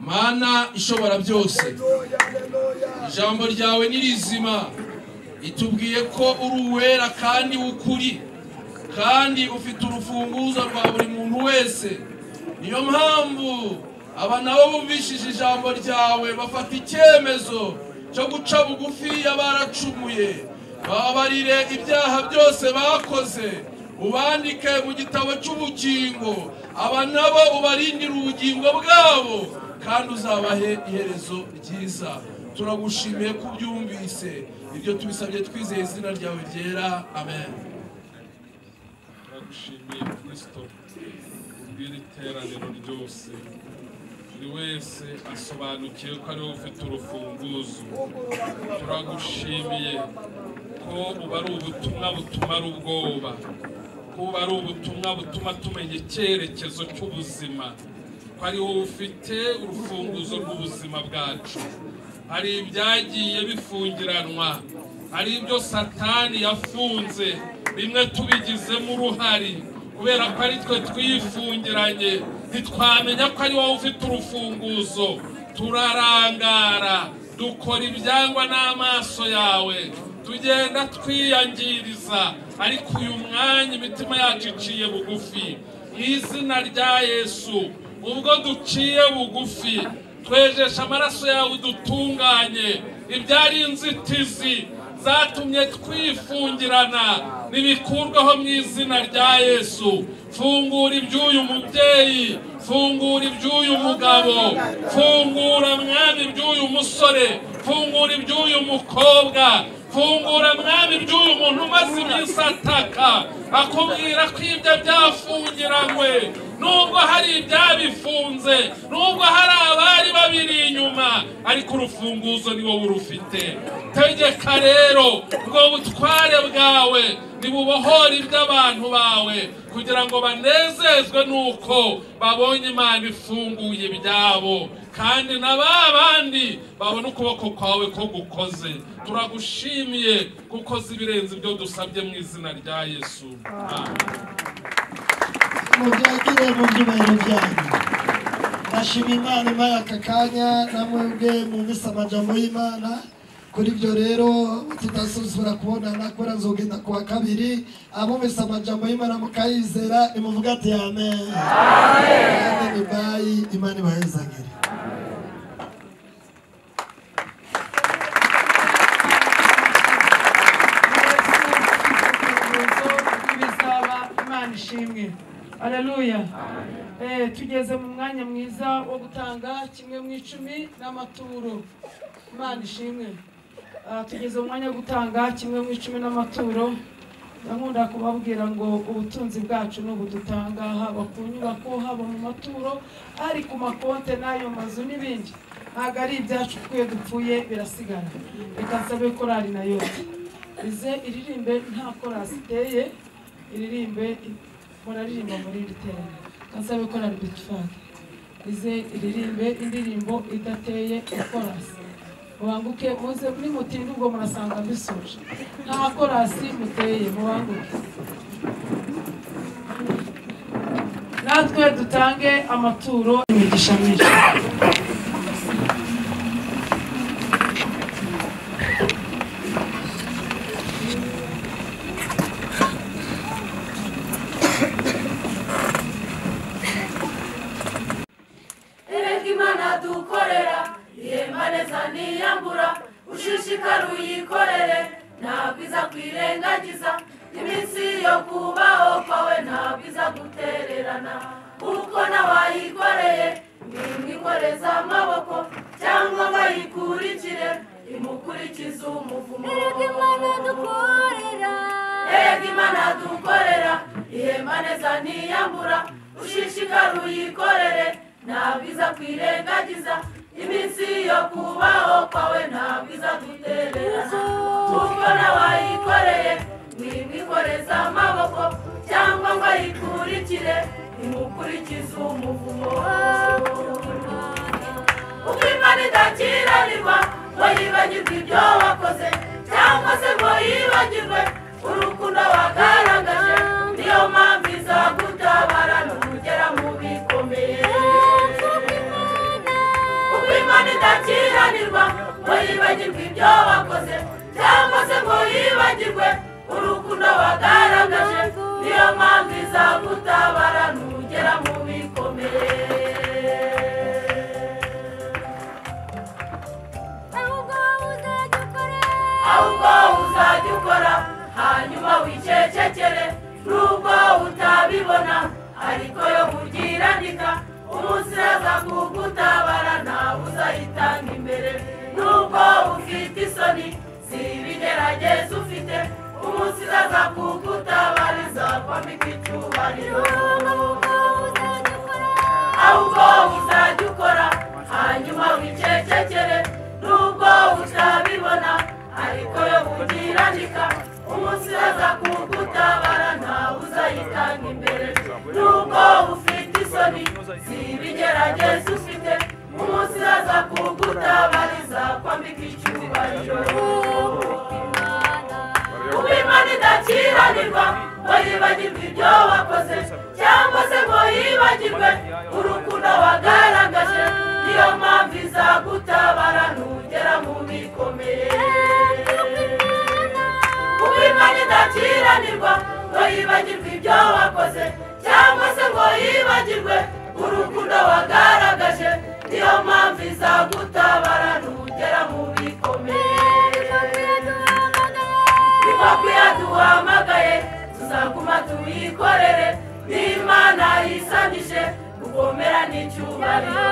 mana ishobora byose ijambo ryawe ni rizima itubwiye ko uri uwera kandi w'ukuri kandi ufite urufunguzo rwa buri muntu wese niyo mpamvu aba nabo bumvishije ijambo ryawe bafata icyemezo cyo guca bugufi y'abaracumuye babarire ibyaha byose bakoze ubandike mu gitabo cy'ubugingo aba nabo ubarindire ubugingo bwabo kandi uzabahe iherezo ryiza turagushimiye ko ubyumvise ibyo tubisabye twizeye izina ryawe ryera amen turagushimiye kirisito kubwira iteraniro ryose buri wese asobanukiwe ko ariwe ufite urufunguzo turagushimiye ko uba ari ubutumwa butumara ubwoba ko uba ari ubutumwa butuma tumenya icyerekezo cy'ubuzima ko ari wowe ufite urufunguzo rw'ubuzima bwacu hari ibyagiye bifungiranwa hari ibyo satani yafunze bimwe tubigizemo uruhari kubera ko ari twe twifungiranye ntitwamenya ko ari wowe ufite urufunguzo turarangara dukora ibyangwa n'amaso yawe tugenda twiyangiriza ariko uyu mwanya imitima yacu iciye bugufi mu izina rya yesu ubwo duciye bugufi twejesha amaraso yawe udutunganye ibyari inzitizi zatumye twifungirana nibikurweho mu izina rya yesu fungura iby'uyu mubyeyi fungura iby'uyu mugabo fungura mwami iby'uyu musore fungura iby'uyu mukobwa fungura mwami iby'uyu muntu umaze iminsi ataka akubwira ko ibyo byafungiranywe nubwo hari ibyabifunze nubwo hari abari babiri inyuma ariko urufunguzo ni wowe urufite tegeka rero ubwo butware bwawe ntibubohore iby'abantu bawe kugira ngo banezezwe nuko babonye imana ifunguye ibyabo kandi na ba bandi babona ukuboko kwawe ko gukoze turagushimiye kuko uzi ibirenze ibyo dusabye mu izina rya yesu mubyagire mu byubahiro byanyu ndashima imana imara aka kanya namwebwe mwumvise amajambo y'imana kuri ibyo rero tudasuzura kubonana kubera nzogenda ku wa kabiri abumvise amajambo y'imana mukayizera nimuvuga ati amen kandi ni bayi imana ibahezagire bizaba imana ishimwe haleluya Eh, tugeze mu mwanya mwiza wo gutanga kimwe mu icumi n'amaturo imana ishimwe Ah, tugeze mu mwanya wo gutanga kimwe mu icumi n'amaturo nkunda kubabwira ngo ubutunzi bwacu ni ubudutanga haba ku nyubako haba mu maturo ari ku makonte n'ayo mazu n'ibindi ntabwo ari ibyacu kuko iyo dupfuye birasigara reka nsabe korari na yose ize iririmbe nta korasi iteye iririmbe muraririmba muri iri teraniro kansabe korari bitifake ize iririmbe indirimbo idateye ikorasi mubanguke muze nimutinda ubwo murasanga mbisoje nta korasi muteye mubanguke natwe dutange amaturo imigisha myinshi Erega imana dukorera ihemba neza ntiyambura ushishikara uyikorere ntabwo iza kwirengagiza iminsi yo kubaho kwawe ntabwo iza gutererana kuko n'abayikoreye mwimwe ikoreza amaboko cyangwa bayikurikire imukurikize umuvumo erega imana dukorera erega imana dukorera ihemba neza ntiyambura ushishikara uyikorere ntabwo iza kwirengagiza iminsi yo kubaho kwawe ntabwo iza gutererana kuko n'abayikoreye mwimwikoreza amaboko cyangwa ngo ayikurikire imukurikize umuvumo uko imana idakiranirwa ngo yibagirwe ibyo wakoze cyangwa se ngo yibagirwe urukundo wagaragaje niyo mpamvu izagutabara nugera mu bikomeye uko imana idakiranirwa ngo yibagirwe ibyo wakoze cyangwa se ngo yibagirwe urukundo wagaragaje niyo mpamvu izagutabara nugera mu bikomeye ahubwo uzajya ukora hanyuma wicecekere nubwo utabibona ariko yo kuryirandika umunsi iraza kugutabara ntawe uzayitanga imbere nubwo ufite isoni si ibigeragezo ufite umunsi iraza kugutabara izakwambika icyubahiro ahubwo uzajya ukora hanyuma wicecekere nubwo utabibona ariko yo kugirandika umunsi uraza kugutabara ntawe uzayitanga imbere nubwo ufite isoni si ibigeragezo ufite umunsi uraza kugutabara izakwambika icyubahiro kuba imana idakiranirwa ngo yibagirwe ibyo wakoze cyangwa se ngo yibagirwe urukundo wagaragaje niyo mpamvu izagutabara nugera mu bikomeye kuba imana idakiranirwa ngo yibagirwe ibyo wakoze cyangwa se ngo yibagirwe urukundo wagaragaje niyo mpamvu izagutabara nugera mu bikomeye inkoko yaduhamagaye tuzaguma tuyikorere n'imana yisanyije kugomera n'icyubahiro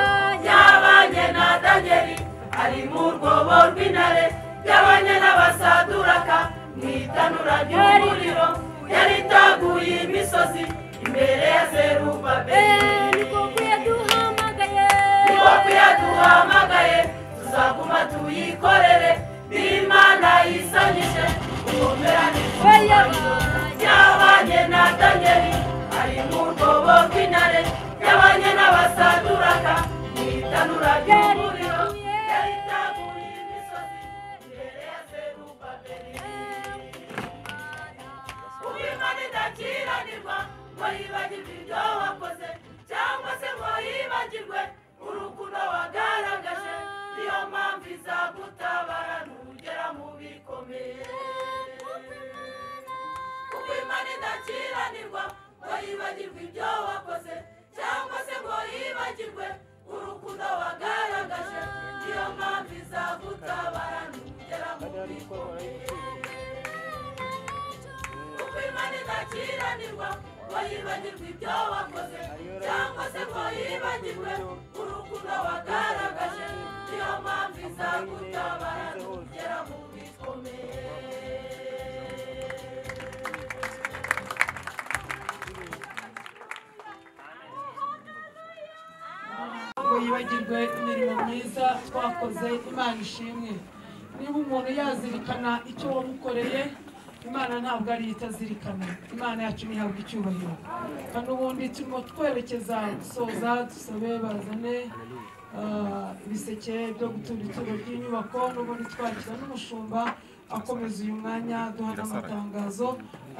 yabanye na danyeli ari mu rwobo rw'intare yabanye n'abasaduraka mu itanura ry'umuriro yaritaguye imisozi imbere ya zerubabeli inkoko yaduhamagaye tuzaguma tuyikorere n'imana yisanyije ubumera n'icyubahiro yabanye na danyeli ari ari mu rwobo rw'intare yabanye n'abasaduraka mu itanura ry'umuriro yari itaguye imisozi imbere ya zerubabeli uw'imana idakiranirwa ngo yibagirwe ibyo wakoze cyangwa se ngo yibagirwe urukundo wagaragaje niyo mpamvu izagutabara nugera mu bikomeye kuko imana idakiranirwa ngo yibagirwe ibyo wakoze cyangwa se ngo yibagirwe urukundo wagaragaje niyo mpamvu izagutabara nugera mu bikomeye kuko imana idakiranirwa ngo yibagirwe ibyo wakoze cyangwa se ngo yibagirwe urukundo wagaragaje niyo mpamvu izagutabara nugera mu bikomeye ngo yibagirwe imirimo myiza twakoze imana ishimwe niba umuntu yazirikana icyo wamukoreye imana ntabwo ari itazirikana imana yacu ntihabwa icyubahiro kandi ubundi turimo twerekeza gusoza dusobe barazane ah, ibiseke byo gutura ituro ry'inyubako n'ubundi twakira n'umushumba akomeza uyu mwanya duha n'amatangazo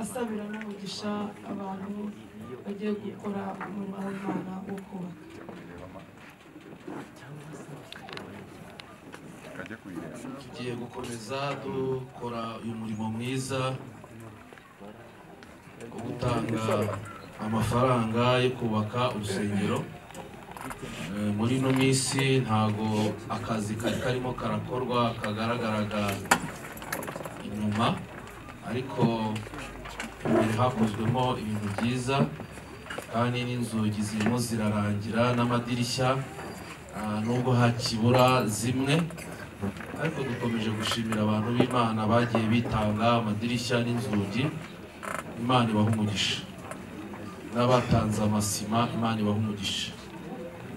asabira n'umugisha abantu bagiye gukora umurimo w'imana wo kubaka tugiye gukomeza dukora uyu murimo mwiza wo gutanga amafaranga yo kubaka urusengero Eh, muri ino minsi ntago akazi kari karimo karakorwa kagaragaraga inyuma ariko imbere hakozwemo ibintu byiza kandi n'inzugi zirimo zirarangira n'amadirishya ah, nubwo hakibura zimwe ariko dukomeje gushimira abantu b'imana bagiye bitanga amadirishya n'inzugi imana ibaha umugisha n'abatanze amasima imana ibaha umugisha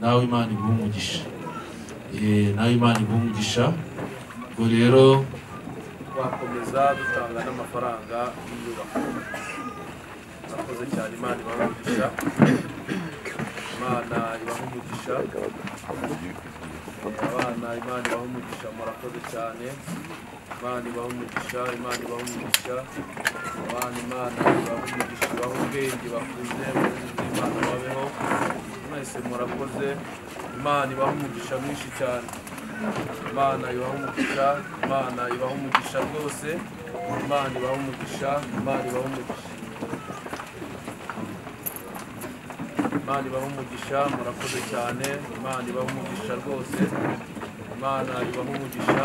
nawe imana iguha umugisha Eh, nawe imana iguha umugisha ubwo rero twakomeza dutanga n'amafaranga y'inyubako murakoze cyane imana ibaha umugisha imana ibaha umugisha abana imana ibaha umugisha murakoze cyane imana ibaha umugisha imana ibaha umugisha abana imana ibaha umugisha ibaha ubwenge bakuze muzinze imana babeho mwese murakoze imana ibaha umugisha mwinshi cyane imana ibaha umugisha imana ibaha umugisha rwose imana ibaha umugisha imana ibaha umugisha imana ibaha umugisha murakoze cyane imana ibaha umugisha rwose imana ibaha umugisha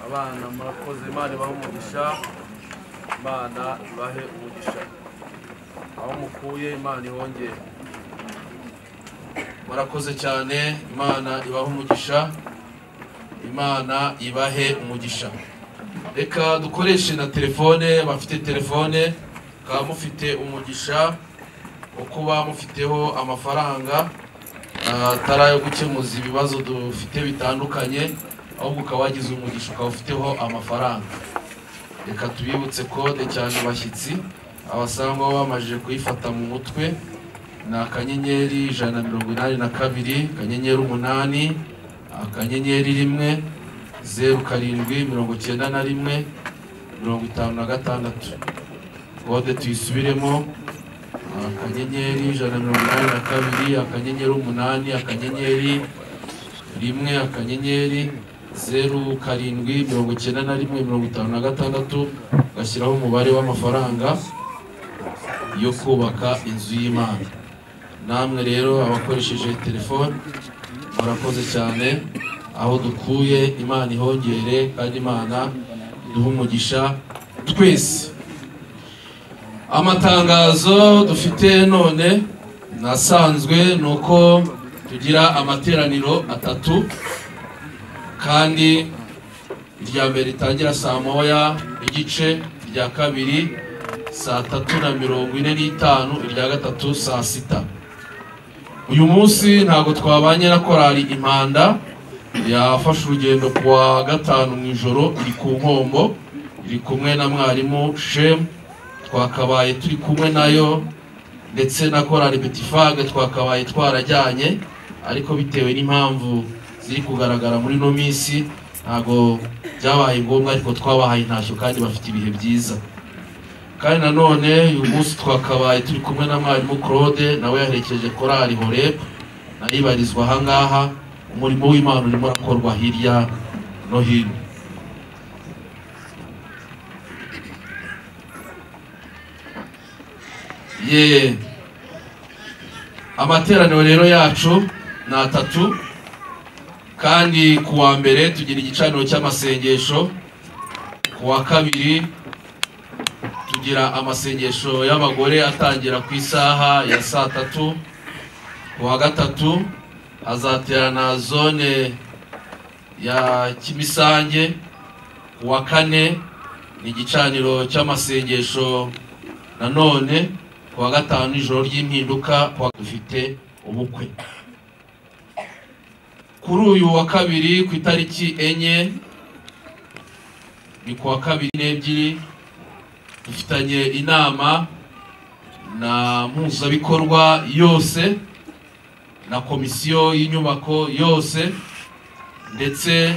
abana murakoze imana ibaha umugisha imana ibahe umugisha aho mukuye imana ihongere murakoze cyane imana ibahe umugisha imana ibahe umugisha reka dukoreshe na telefone bafite telefone mukaba mufite umugisha wo kuba mufiteho amafaranga ah, atari ayo gukemuza ibibazo dufite bitandukanye ahubwo ukaba wagize umugisha ukaba ufiteho amafaranga reka tubibutse kode cyane abashyitsi abasangwa bamajije kuyifata mu mutwe ni akanyenyeri ijana na mirongo inani na kabiri akanyenyeri umunani akanyenyeri rimwe zeru karindwi mirongo icyenda na rimwe mirongo itanu na gatandatu kode tuyisubiremo akanyenyeri ijana na mirongo inani na kabiri akanyenyeri umunani akanyenyeri rimwe akanyenyeri zeru karindwi mirongo icyenda na rimwe mirongo itanu na gatandatu ugashyiraho umubare w'amafaranga yo kubaka inzu y'imana namwe rero abakoresheje telefone murakoze cyane aho dukuye imana ihongere kandi imana iduhe umugisha twese amatangazo dufite none nasanzwe ni uko tugira amateraniro atatu kandi irya mbere ritangira saa moya igice irya kabiri saa tatu na mirongo ine n'itanu irya gatatu saa sita uyu munsi ntabwo twabanye na korali impanda yafashe urugendo ku wa gatanu mu ijoro iri ku nkombo iri kumwe na mwarimu shemu twakabaye turi kumwe nayo ndetse na korari betifage twakabaye twarajyanye ariko bitewe n'impamvu ziri kugaragara muri ino minsi ntabwo byabaye ngombwa ariko twabahaye intashyo kandi bafite ibihe byiza kandi nanone uyu munsi twakabaye turi kumwe na mwarimu claude nawe yaherekeje korari horeb nayibarizwa ahangaha umurimo w'imana urimo urakorwa hirya no hino ye amateraniro rero yacu ni atatu kandi ku wa mbere tugira igicaniro cy'amasengesho ku wa kabiri tugira amasengesho y'abagore atangira ku isaha ya saa tatu ku wa gatatu hazaterana zone ya kimisange ku wa kane ni igicaniro cy'amasengesho nanone ku wa gatanu ijoro ry'impinduka dufite ubukwe kuri uyu wa kabiri ku itariki enye ni ku wa kabiri n'ebyiri dufitanye inama na mpuzabikorwa yose na komisiyo y'inyubako yose ndetse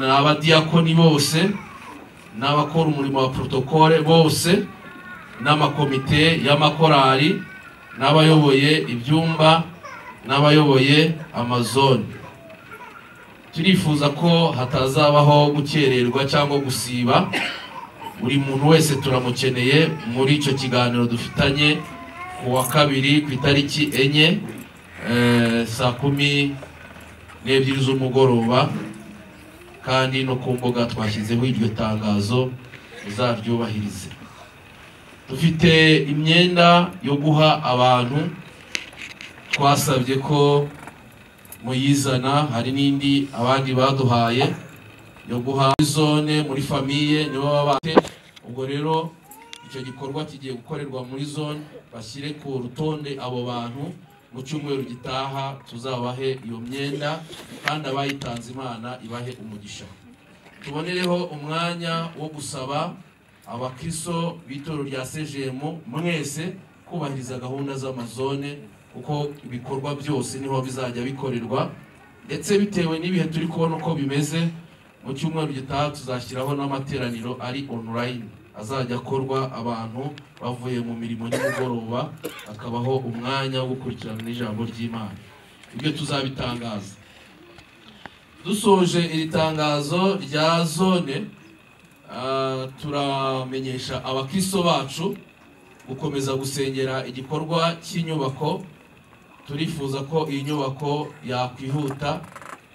n'abadiyakoni bose n'abakora umurimo wa porotokole bose n'amakomite y'amakorari n'abayoboye ibyumba n'abayoboye amazone turifuza ko hatazabaho gukererwa cyangwa gusiba buri muntu wese turamukeneye muri icyo kiganiro dufitanye ku wa kabiri ku itariki enye saa kumi n'ebyiri z'umugoroba kandi no ku mbuga twashyizeho iryo tangazo uzaryubahirize dufite imyenda yo guha abantu twasabye ko muyizana hari n'indi abandi baduhaye yo guha zone muri famiye nibo baba ubwo rero icyo gikorwa kigiye gukorerwa muri zone bashyire ku rutonde abo bantu mu cyumweru gitaha tuzabahe iyo myenda kandi abayitanze imana ibahe umugisha tubonereho umwanya wo gusaba abakristo b'itoro rya sejemu mwese kubahiriza gahunda z'amazone kuko ibikorwa byose niho bizajya bikorerwa ndetse bitewe n'ibihe turi kubona uko bimeze mu cyumweru gitaha tuzashyiraho n'amateraniro ari onurayini azajya akorwa abantu bavuye mu mirimo y'umugoroba hakabaho umwanya wo gukurikirana n'ijambo ry'imana ibyo tuzabitangaza dusoje iri tangazo rya zone turamenyesha abakristo bacu gukomeza gusengera igikorwa cy'inyubako turifuza ko iyi nyubako yakwihuta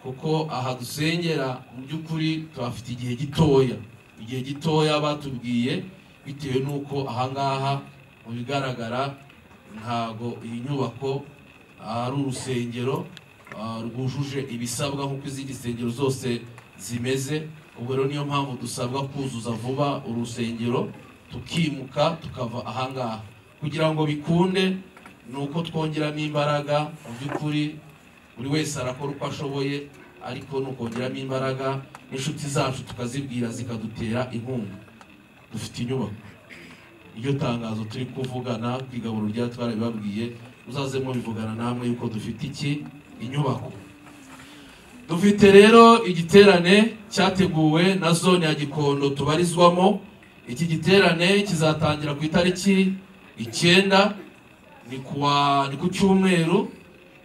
kuko aha dusengera mu by'ukuri tuhafite igihe gitoya igihe gitoya batubwiye bitewe n'uko ahangaha mu bigaragara ntabwo iyi nyubako ari urusengero rwujuje ibisabwa nk'uko izindi nsengero zose zimeze ubwo rero niyo mpamvu dusabwa kuzuza vuba urusengero tukimuka tukava ahangaha kugira ngo bikunde ni uko twongeramo imbaraga mu by'ukuri buri wese arakora uko ashoboye ariko ni ukongeramo imbaraga n'inshuti zacu tukazibwira zikadutera inkunga dufite inyubako iryo tangazo turi kuvugana ku igaburo rya twarabibabwiye uzaze mubivugana namwe yuko dufite iki inyubako dufite rero igiterane cyateguwe na zone ya gikondo tubarizwamo iki giterane kizatangira ku itariki icyenda ni ku cyumweru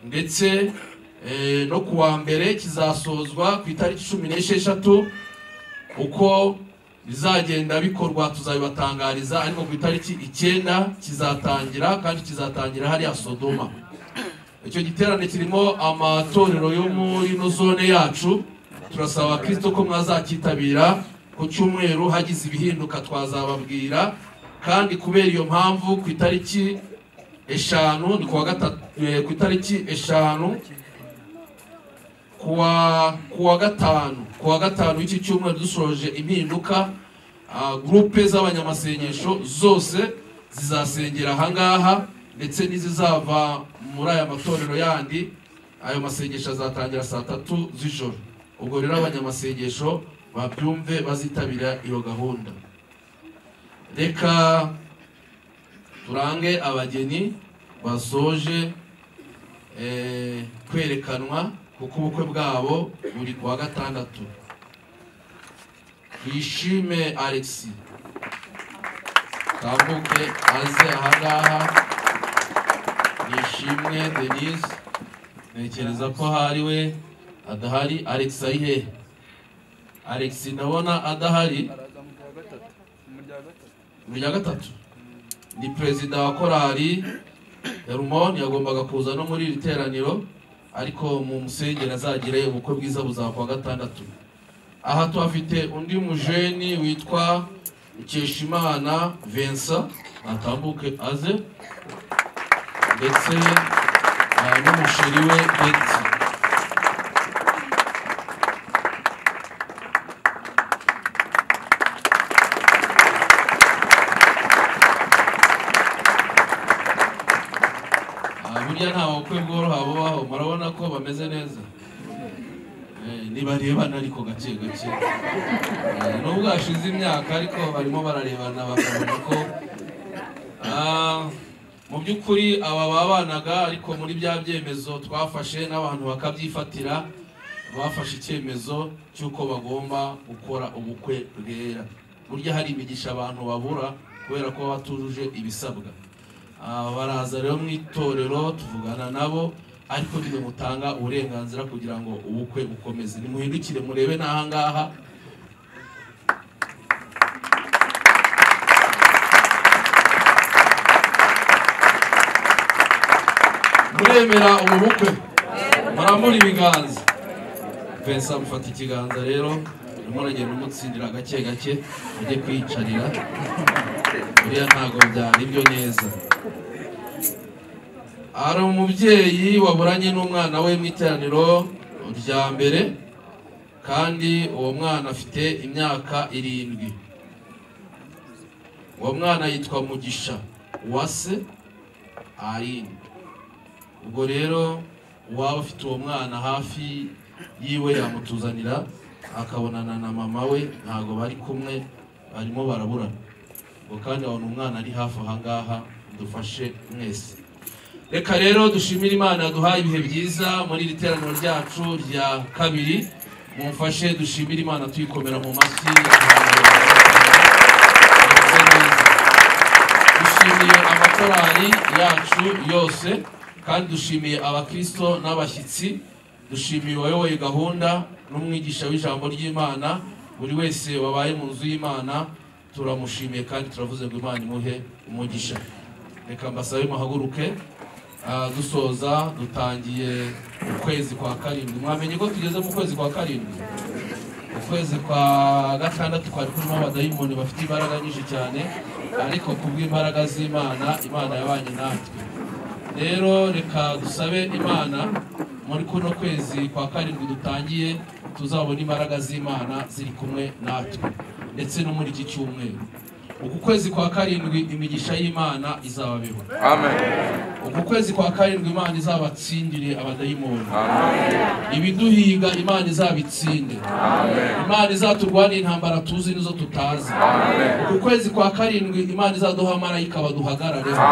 ndetse no ku wa mbere kizasozwa ku itariki cumi n'esheshatu uko bizagenda bikorwa tuzabibatangariza ariko ku itariki icyenda kizatangira kandi kizatangira hariya sodoma icyo giterane kirimo amatorero yo muri ino zone yacu turasaba kirisito ko mwazakitabira ku cyumweru hagize ibihinduka twazababwira kandi kubera iyo mpamvu ku itariki eshanu ni ku itariki eshanu ku wa gatanu ku wa gatanu w'iki cyumweru dusoje impinduka gurupe z'abanyamasengesho zose zizasengera ahangaha ndetse n'izizava muri aya matorero yandi ayo masengesho azatangira saa tatu z'ijoro ubwo rero abanyamasengesho babyumve bazitabira iyo gahunda reka turange abageni basoje kwerekanwa kuko ubukwe bwabo buri ku wa gatandatu twishime alexi tambuke aze ahangaha nishimwe denise ntekereza ko hari we adahari alex ari he alex ndabona adahari mu rya gatatu ni perezida wa korali rumoni yagombaga kuza no muri iri teraniro ariko mu musengeri azagire ubukwe bwiza buzaba kuwa gatandatu aha tuhafite undi mujeni witwa Mukeshimana Vincent atambuke aze ndetse n'umusheri we Betty burya nta bukwe bworoha bubaho murabona ko bameze neza ntibarebana ariko gake gake nubwo hashize imyaka ariko barimo bararebana bakabona ko mu by'ukuri aba babanaga ariko muri bya byemezo twafashe n'abantu bakabyifatira bafashe icyemezo cy'uko bagomba gukora ubukwe bwera burya hari imigisha abantu babura kubera ko batujuje ibisabwa baraza rero mu itorero tuvugana nabo ariko ntibamutanga uburenganzira kugira ngo ubukwe bukomeze nimuhindukire murebe n'ahangaha muremera ubu bukwe murambura ibiganza pensa mufata ikiganza rero urimo uragenda umutsindira gake gake ujye kwiyicarira buriya ntabwo byari byo neza hari umubyeyi waburanye n'umwana we mu iteraniro rya mbere kandi uwo mwana afite imyaka irindwi uwo mwana yitwa mugisha uwase aline ubwo rero uwaba afite uwo mwana hafi yiwe yamutuzanira akabonana na mama we ntabwo bari kumwe barimo baraburana ngo kandi abona umwana ari hafi ahangaha dufashe mwese reka rero dushimire imana duhaye ibihe byiza muri iri teraniro ryacu rya kabiri mumfashe dushimire imana tuyikomera mu mashyi dushimiye amakorari yacu yose kandi dushimiye abakirisito n'abashyitsi dushimiye uwayoboye gahunda n'umwigisha w'ijambo ry'imana buri wese wabaye mu nzu y'imana turamushimiye kandi turavuze ngo imana imuhe umugisha reka mbasabe muhaguruke dusoza dutangiye ukwezi kwa karindwi mwamenye ko tugeze mu kwezi kwa karindwi ukwezi kwa gatandatu kwari kurimo abadayimoni bafite imbaraga nyinshi cyane ariko ku bw'imbaraga z'imana imana yabanye natwe rero reka dusabe imana muri kuno kwezi kwa karindwi dutangiye tuzabona imbaraga z'imana ziri kumwe natwe ndetse no muri iki cyumweru uku kwezi kwa karindwi imigisha y'imana izababeho uku kwezi kwa karindwi imana izabatsindire abadayimoni ibiduhiga imana izabitsinde imana izaturwanira intambara tuzi n'izo tutazi uku kwezi kwa karindwi imana izaduha marayika baduhagarareho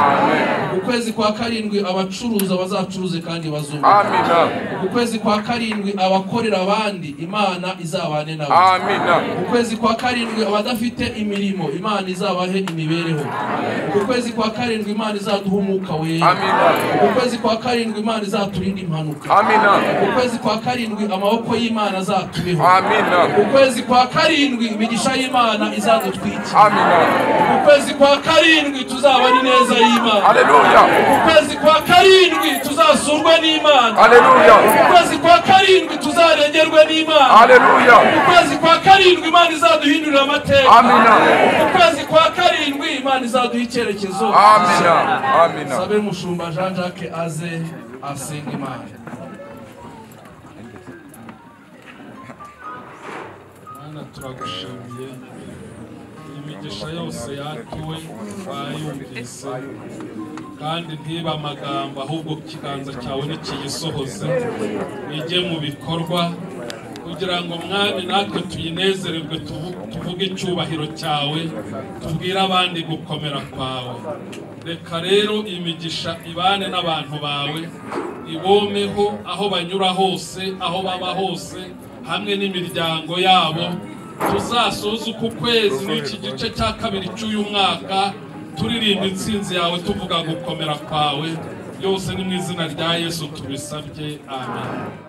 uku kwezi kwa karindwi abacuruza bazacuruze kandi bazunguka uku kwezi kwa karindwi abakorera abandi imana izabane nabo uku kwezi kwa karindwi abadafite imirimo imana izabahe imibereho uku kwezi kwa karindwi imana izaduha umwuka wera ukwezi kwa karindwi imana izaturinda impanuka ukwezi kwa karindwi amaboko y'imana azatubeho ukwezi kwa karindwi imigisha y'imana izadutwikira ukwezi kwa karindwi tuzaba ari neza y'imana ukwezi kwa karindwi tuzasurwe n'imana ukwezi kwa karindwi tuzarengerwe n'imana ukwezi kwa karindwi imana izaduhindurira amateka ukwezi kwa karindwi imana izaduha icyerekezo sabe mushumba jean jacques aze asenga imana mana turagushimiye imigisha yose yatuwe twayumvise kandi ntibe amagambo ahubwo ikiganza cyawe nikiyisohoze bijye mu bikorwa kugira ngo mwami natwe tuyinezererwe tuvuge icyubahiro cyawe tubwire abandi gukomera kwawe reka rero imigisha ibane n'abantu bawe ibomeho aho banyura hose aho baba hose hamwe n'imiryango yabo tuzasoza uku kwezi n'iki gice cya kabiri cy'uyu mwaka turirimba intsinzi yawe tuvuga gukomera kwawe byose ni mu izina rya yesu tubisabye amen